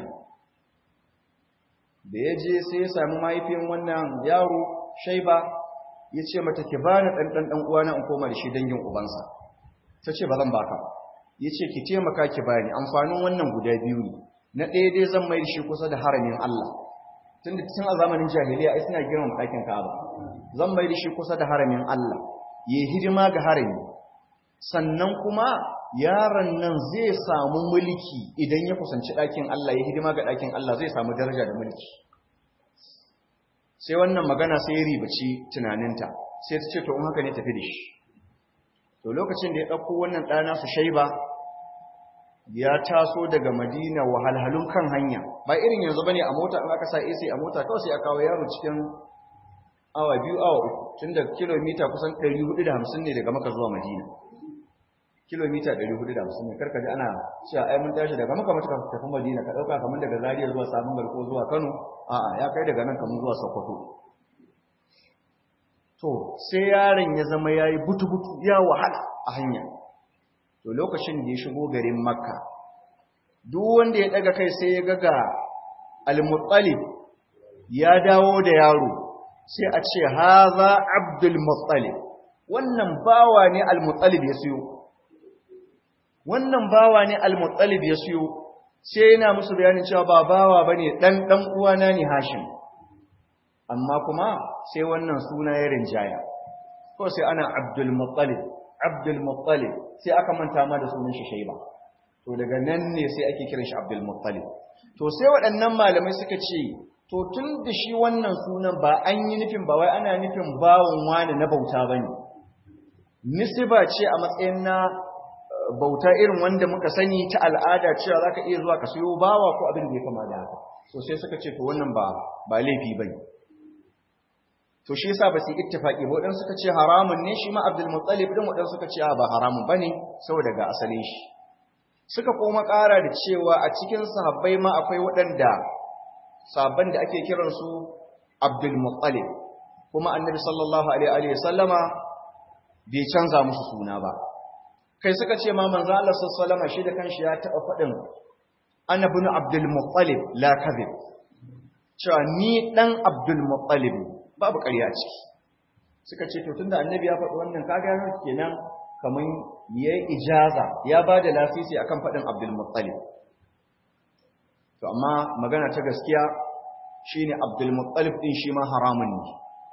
da ya je sai ya sami mahaifin wannan yaro shaiba ya ce mata ki ba ni ɗanɗan ɗan uwana in koma da shi dangin ubansa ta ce ba zan baka ya ce ki taimaka ki bani amfanin wannan guda biyu ne na ɗaya dai zan mai da shi kusa da haramin Allah tun da tun a zamanin jahiliya ai suna girma ɗakin Ka'aba zan mai da shi kusa da haramin Allah ya hidima ga harami sannan kuma yaron nan zai samu mulki idan ya kusanci ɗakin Allah ya hidima ga ɗakin Allah zai samu daraja da mulki sai wannan magana sai ya ribaci tunaninta sai ta ce to in haka ne tafi da shi to lokacin da ya ɗauko wannan ɗana su shaiba ya taso daga madina wahalhalun kan hanya ba irin yanzu bane a mota in aka sa AC a mota kawai sai a kawo yaro cikin awa biyu awa uku tun da kilomita kusan 450 ne daga maka zuwa madina kilomita 450 ne karka ji ana cewa ai mun tashi daga maka mutuka tafi madina ka dauka kamar daga Zaria zuwa Sabon Garko zuwa Kano a'a ya kai daga nan kamar zuwa Sokoto to sai yaron ya zama yayi butu-butu ya wahala a hanya to lokacin da ya shigo garin makka duk wanda ya daga kai sai ya ga al-muttalib ya dawo da yaro sai a ce haza abdul muttalib wannan bawa ne al-muttalib ya siyo wannan bawa ne al-muttalib ya siyo sai yana musu bayanin cewa ba bawa bane dan dan uwana ne hashim amma kuma sai wannan suna ya rinjaya ko sai ana abdul muttalib abdul muttalib sai aka manta ma da sunan shi shayba to daga nan ne sai ake kiran shi abdul muttalib to sai waɗannan malamai suka ce to tun da shi wannan sunan ba an yi nufin ba wai ana nufin bawon wani na bauta bane nisba ce a matsayin na bauta irin wanda muka sani ta al'ada cewa zaka iya zuwa ka siyo bawa ko abin da ya kama da haka so sai suka ce to wannan ba ba laifi bane to shi yasa ba su ittifaqi ba wadansu suka ce haramun ne shi ma Abdul Muttalib din wadansu suka ce ba haramun bane saboda ga asalin shi suka kuma ƙara da cewa a cikin sahabbai ma akwai waɗanda sabban da ake kiran su Abdul Muttalib kuma Annabi sallallahu alaihi wa sallama bai canza musu suna ba kai suka ce ma manzo Allah sallallahu alaihi wa sallama shi da kanshi ya taɓa faɗin ana bin Abdul Muttalib la kadhib cewa ni dan Abdul Muttalib babu ƙarya ciki suka ce to tunda annabi ya faɗi wannan kaga yana kenan kaman yayi ijaza ya bada lasisi akan faɗin Abdul Muttalib to amma magana ta gaskiya shine Abdul Muttalib din shi ma haramun ne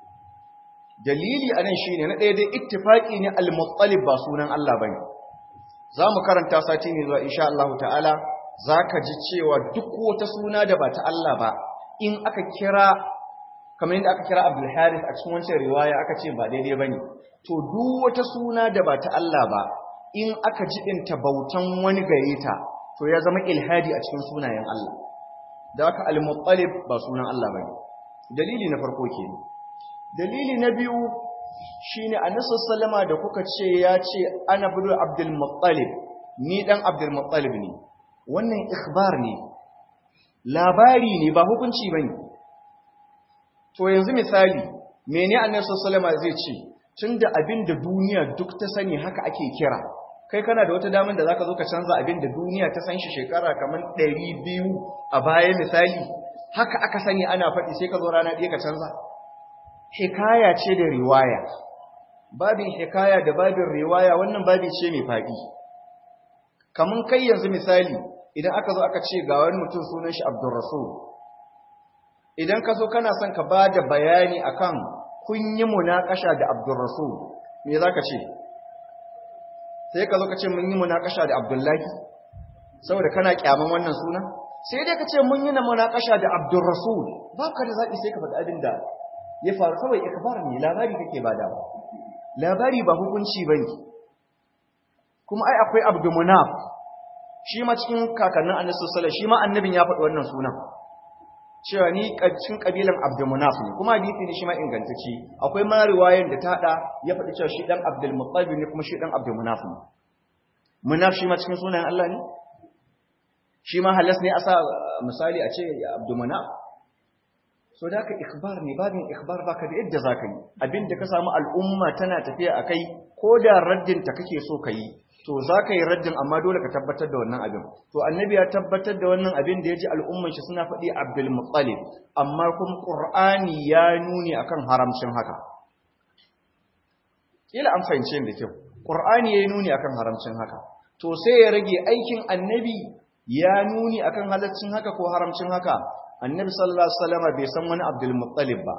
dalili anan shine na ɗaya dai ittifaqi ne Al Muttalib ba sunan Allah bane zamu karanta sati ne zuwa insha Allah ta'ala zaka ji cewa duk wata suna da ba ta Allah ba in aka kira kamar yadda aka kira Abdul Harith a cikin wancan riwaya aka ce ba daidai bane to duk wata suna da ba ta Allah ba in aka jibinta bautan wani gare ta to ya zama ilhadi a cikin sunayen Allah da haka al-muttalib ba sunan Allah bane dalili na farko kenan dalili na biyu shine annabi sallama da kuka ce ya ce ana budu Abdul Muttalib ni dan Abdul Muttalib ne wannan ikhbar ne labari ne ba hukunci bane To yanzu misali, mene annabi sallallahu alaihi zai ce, tunda abin da duniya duk ta sani haka ake kira. Kai kana da wata damar da zaka zo ka canza abin da duniya ta san shi shekara kamar biyu a baya misali, haka aka sani ana faɗi sai ka zo rana ɗaya ka canza. Hikaya ce da riwaya. Babin hikaya da babin riwaya wannan babi ce mai faɗi. Kamun kai yanzu misali, idan aka zo aka ce ga wani mutum sunan shi Abdulrasul, idan ka so kana son ka ba da bayani akan kun yi munakasha da Abdulrasul me za ka ce sai ka zo ka ce mun yi munakasha da Abdullahi saboda kana kyaman wannan suna sai dai ka ce mun yi na munakasha da Abdulrasul ba ka da zaɓi sai ka faɗi abin da ya faru kawai ikbar ne labari kake bada labari ba hukunci bane kuma ai akwai Abdulmunaf shi ma cikin kakannin Annabi sallallahu alaihi wasallam shi ma annabin ya faɗi wannan sunan cewa ni cikin kabilan Abdulmunaf ne kuma hadisi ne shi ma ingantacce akwai ma riwayan da ta hada ya faɗi cewa shi dan Abdul Muttalib ne kuma shi dan Abdulmunaf ne munaf shi ma cikin sunayen Allah ne shi ma halas ne a sa misali a ce Abdulmunaf so da ka ikhbar ne babin ikhbar baka da yadda zaka yi abinda ka samu al'umma tana tafiya akai ko da raddin ta kake so ka yi to za ka yi raddin amma dole ka tabbatar da wannan abin to annabi ya tabbatar da wannan abin da ya ji al'umman shi suna faɗi abdul muttalib amma kuma qur'ani ya nuni akan haramcin haka kila an fahimce da kyau qur'ani ya nuni akan haramcin haka to sai ya rage aikin annabi ya nuni akan halaccin haka ko haramcin haka annabi sallallahu alaihi wasallam bai san wani abdul muttalib ba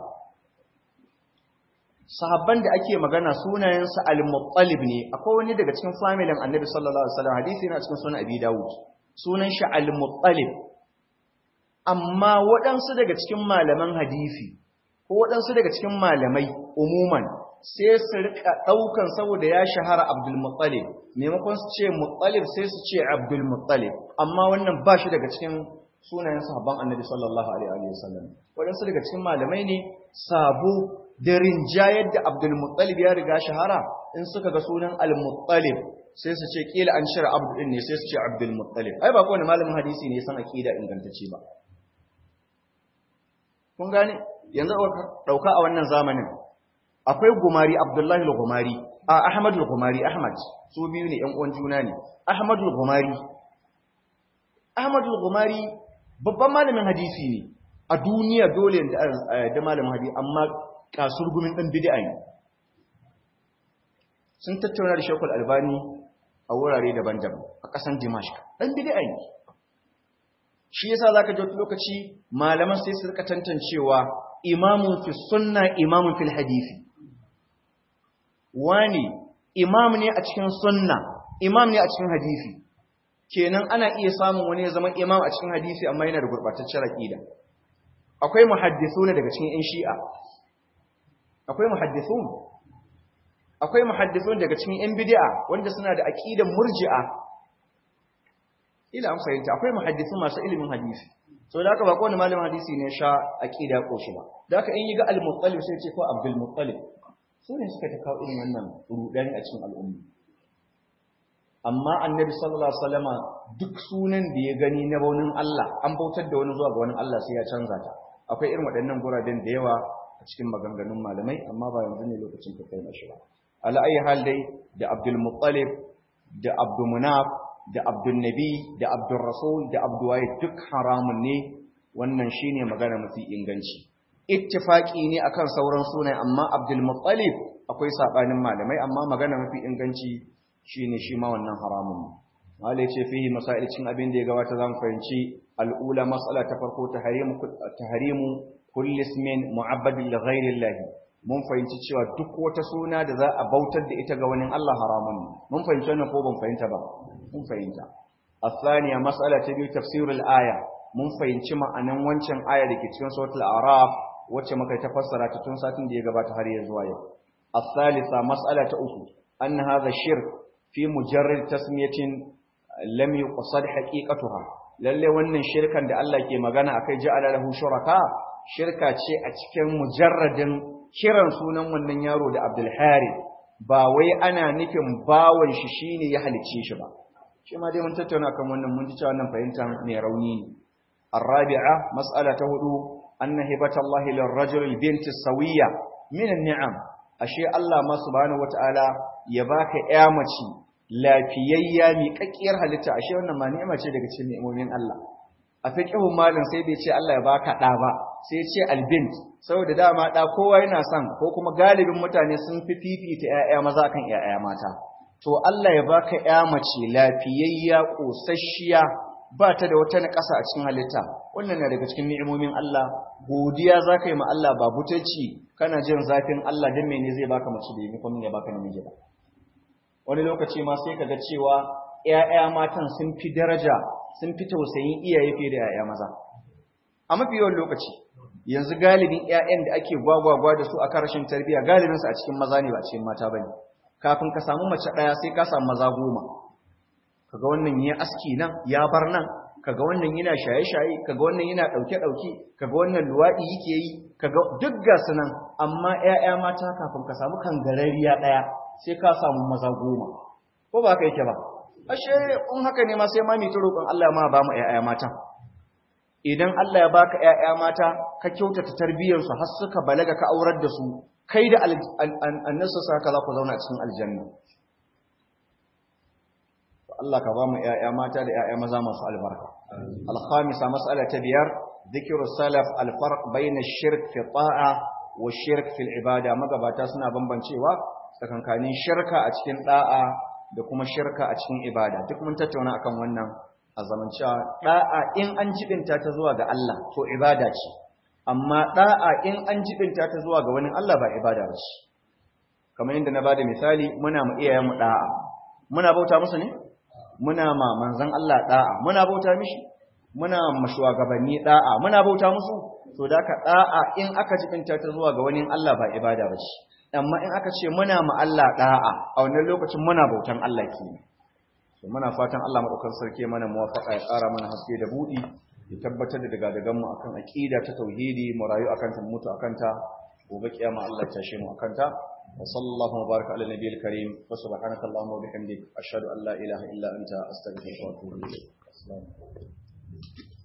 sahabban da ake magana sunayensa al-muttalib ne akwai wani daga cikin familin annabi sallallahu alaihi wasallam hadisi yana cikin sunan abi dawud sunan shi al-muttalib amma waɗansu daga cikin malaman hadisi ko waɗansu daga cikin malamai umuman sai su rika ɗaukan saboda ya shahara abdul muttalib maimakon su ce muttalib sai su ce abdul muttalib amma wannan ba shi daga cikin sunayen sahabban annabi sallallahu alaihi wasallam waɗansu daga cikin malamai ne sabo da rinjayar da Abdulmuttalib ya riga shahara in suka ga sunan Al-Muttalib sai su ce kila an shira Abdul din ne sai su ce Abdulmuttalib ai ba kowane malamin hadisi ne san aqida ingantacce ba kun gane yanzu dauka a wannan zamanin akwai gumari abdullahi al-gumari a ahmad al-gumari ahmad su biyu ne yan uwan juna ne ahmad al-gumari ahmad al-gumari babban malamin hadisi ne a duniya dole da malamin hadisi amma kasurgumin dan bid'a ne sun tattauna da shekul albani a wurare daban-daban a ƙasan dimashq dan bid'a ne shi yasa zaka ji lokaci malaman sai su rika tantancewa imamun fi sunna imamun fil hadisi wani imam ne a cikin sunna imam ne a cikin hadisi kenan ana iya samun wani ya zama imam a cikin hadisi amma yana da gurbataccen aqida akwai muhaddithuna daga cikin yan shi'a akwai muhaddithun akwai muhaddithun daga cikin yan bid'a wanda suna da aqidan murji'a ila an fahimta akwai muhaddithun masu ilimin hadisi so da haka ba kowane malamin hadisi ne sha aqida ko shi ba da haka in yi ga al-muttalib sai ce ko abdul muttalib su ne suka ta kawo irin wannan rudani a cikin al'umma amma annabi sallallahu alaihi wasallama duk sunan da ya gani na baunin Allah an bautar da wani zuwa ga wani Allah sai ya canza ta akwai irin waɗannan guraben da yawa a cikin maganganun malamai amma ba yanzu ne lokacin ka kai shi ba ala ayi hal dai da abdul muttalib da abdul munaf da abdul nabi da abdul rasul da abdul waye duk haramun ne wannan shine magana mafi inganci ittifaqi ne akan sauran sunaye amma Abdul Muttalib akwai sabanin malamai amma magana mafi inganci shine shi ma wannan haramun ne malai ce fihi masail cin abin da ya gabata zan fahimci al'ula mas'ala ta farko tahrimu tahrimu kulli ismin mu'abbadin li ghayri Allah mun fahimci cewa duk wata suna da za a bautar da ita ga wani Allah haramun ne mun fahimci wannan ko ban fahimta ba mun fahimta الثانية مسألة تبيو تفسير الآية mun fahimci ma'anan wancan aya da ke cikin suratul araf wacce muka ta fassara ta tun satin da ya gabata har ya zuwa yau الثالثة مسألة أخرى أن هذا الشرك في مجرد تسمية لم يقصد حقيقتها lalle wannan shirkan da Allah ke magana akai ja'ala lahu shuraka shirka ce a cikin mujarradin kiran sunan wannan yaro da Abdul Harith ba wai ana nufin bawon shi shine ya halicce shi ba shi ma dai mun tattauna kan wannan mun ji cewa wannan fahimta mai rauni ne الرابعة مسألة هدو أن هبة الله للرجل البنت السوية من النعم أشياء الله ما سبحانه وتعالى يباك إعمتي لا فييا ميكاكير هلتا أشياء أنما نعمة daga cikin ni'imomin Allah a fiqhun malin sai bai ce Allah ya baka da ba sai ya ce albint saboda dama da kowa yana son ko kuma galibin mutane sun fi fifita ƴaƴa maza kan ƴaƴa mata to Allah ya baka ƴa mace lafiyayya kosasshiya ba ta da wata naƙasa a cikin halitta wannan na daga cikin ni'imomin Allah godiya za ka yi ma Allah ba butacci kana jin zafin Allah don mene zai baka mace da yi kuma ya baka namiji ba wani lokaci ma sai ka ga cewa ƴaƴa matan sun fi daraja sun fi tausayin iyaye fiye da ƴaƴa maza a mafi yawan lokaci yanzu galibin ƴaƴan da ake gwagwagwa da su a karashin tarbiyya galibin su a cikin maza ne ba a cikin mata bane kafin ka samu mace ɗaya sai ka samu maza goma kaga wannan ya aski nan ya bar nan kaga wannan yana shaye-shaye kaga wannan yana dauke-dauke kaga wannan luwadi yake yi kaga duk ga sunan amma ƴaƴa mata kafin ka samu kangarariya daya sai ka samu maza goma ko ba ka yake ba ashe in haka ne ma sai ma mita roƙon Allah ma ba mu ƴaƴa mata idan Allah ya baka ƴaƴa mata ka kyautata tarbiyyar su har suka balaga ka aurar da su kai da annasu saka za ku zauna cikin aljanna Allah ka ba mu ‘ya'ya mata da ‘ya'ya maza masu albarka. Alhamisa matsala ta biyar, zikiru salaf alfarq bayna shirk fi ta'a wa shirk fil ibada magabata suna bambancewa tsakankanin shirka a cikin da'a da kuma shirka a cikin ibada duk mun tattauna akan wannan a zaman cewa da'a in an jibinta ta zuwa ga Allah to ibada ce amma da'a in an jibinta ta zuwa ga wani Allah ba ibada ba ce kamar yadda na bada misali muna mu iyayen mu da'a muna bauta musu ne muna ma manzon Allah da'a muna bauta mishi muna ma shugabanni da'a muna bauta musu to da ka da'a in aka jibinta ta zuwa ga wani Allah ba ibada ba ce amma in aka ce muna ma Allah da'a a wannan lokacin muna bautan Allah kenan to muna fatan Allah madaukakin sarki mana muwafaqa ya ƙara mana haske da budi ya tabbatar da daga dagan mu akan aqida ta tauhidi mu rayu akan ta mutu akan ta gobe kiyama Allah ya tashe mu akan ta wa sallallahu wa baraka ala nabiyil karim wa subhanaka allahumma wa bihamdik ashhadu an la ilaha illa anta astaghfiruka wa atubu ilayk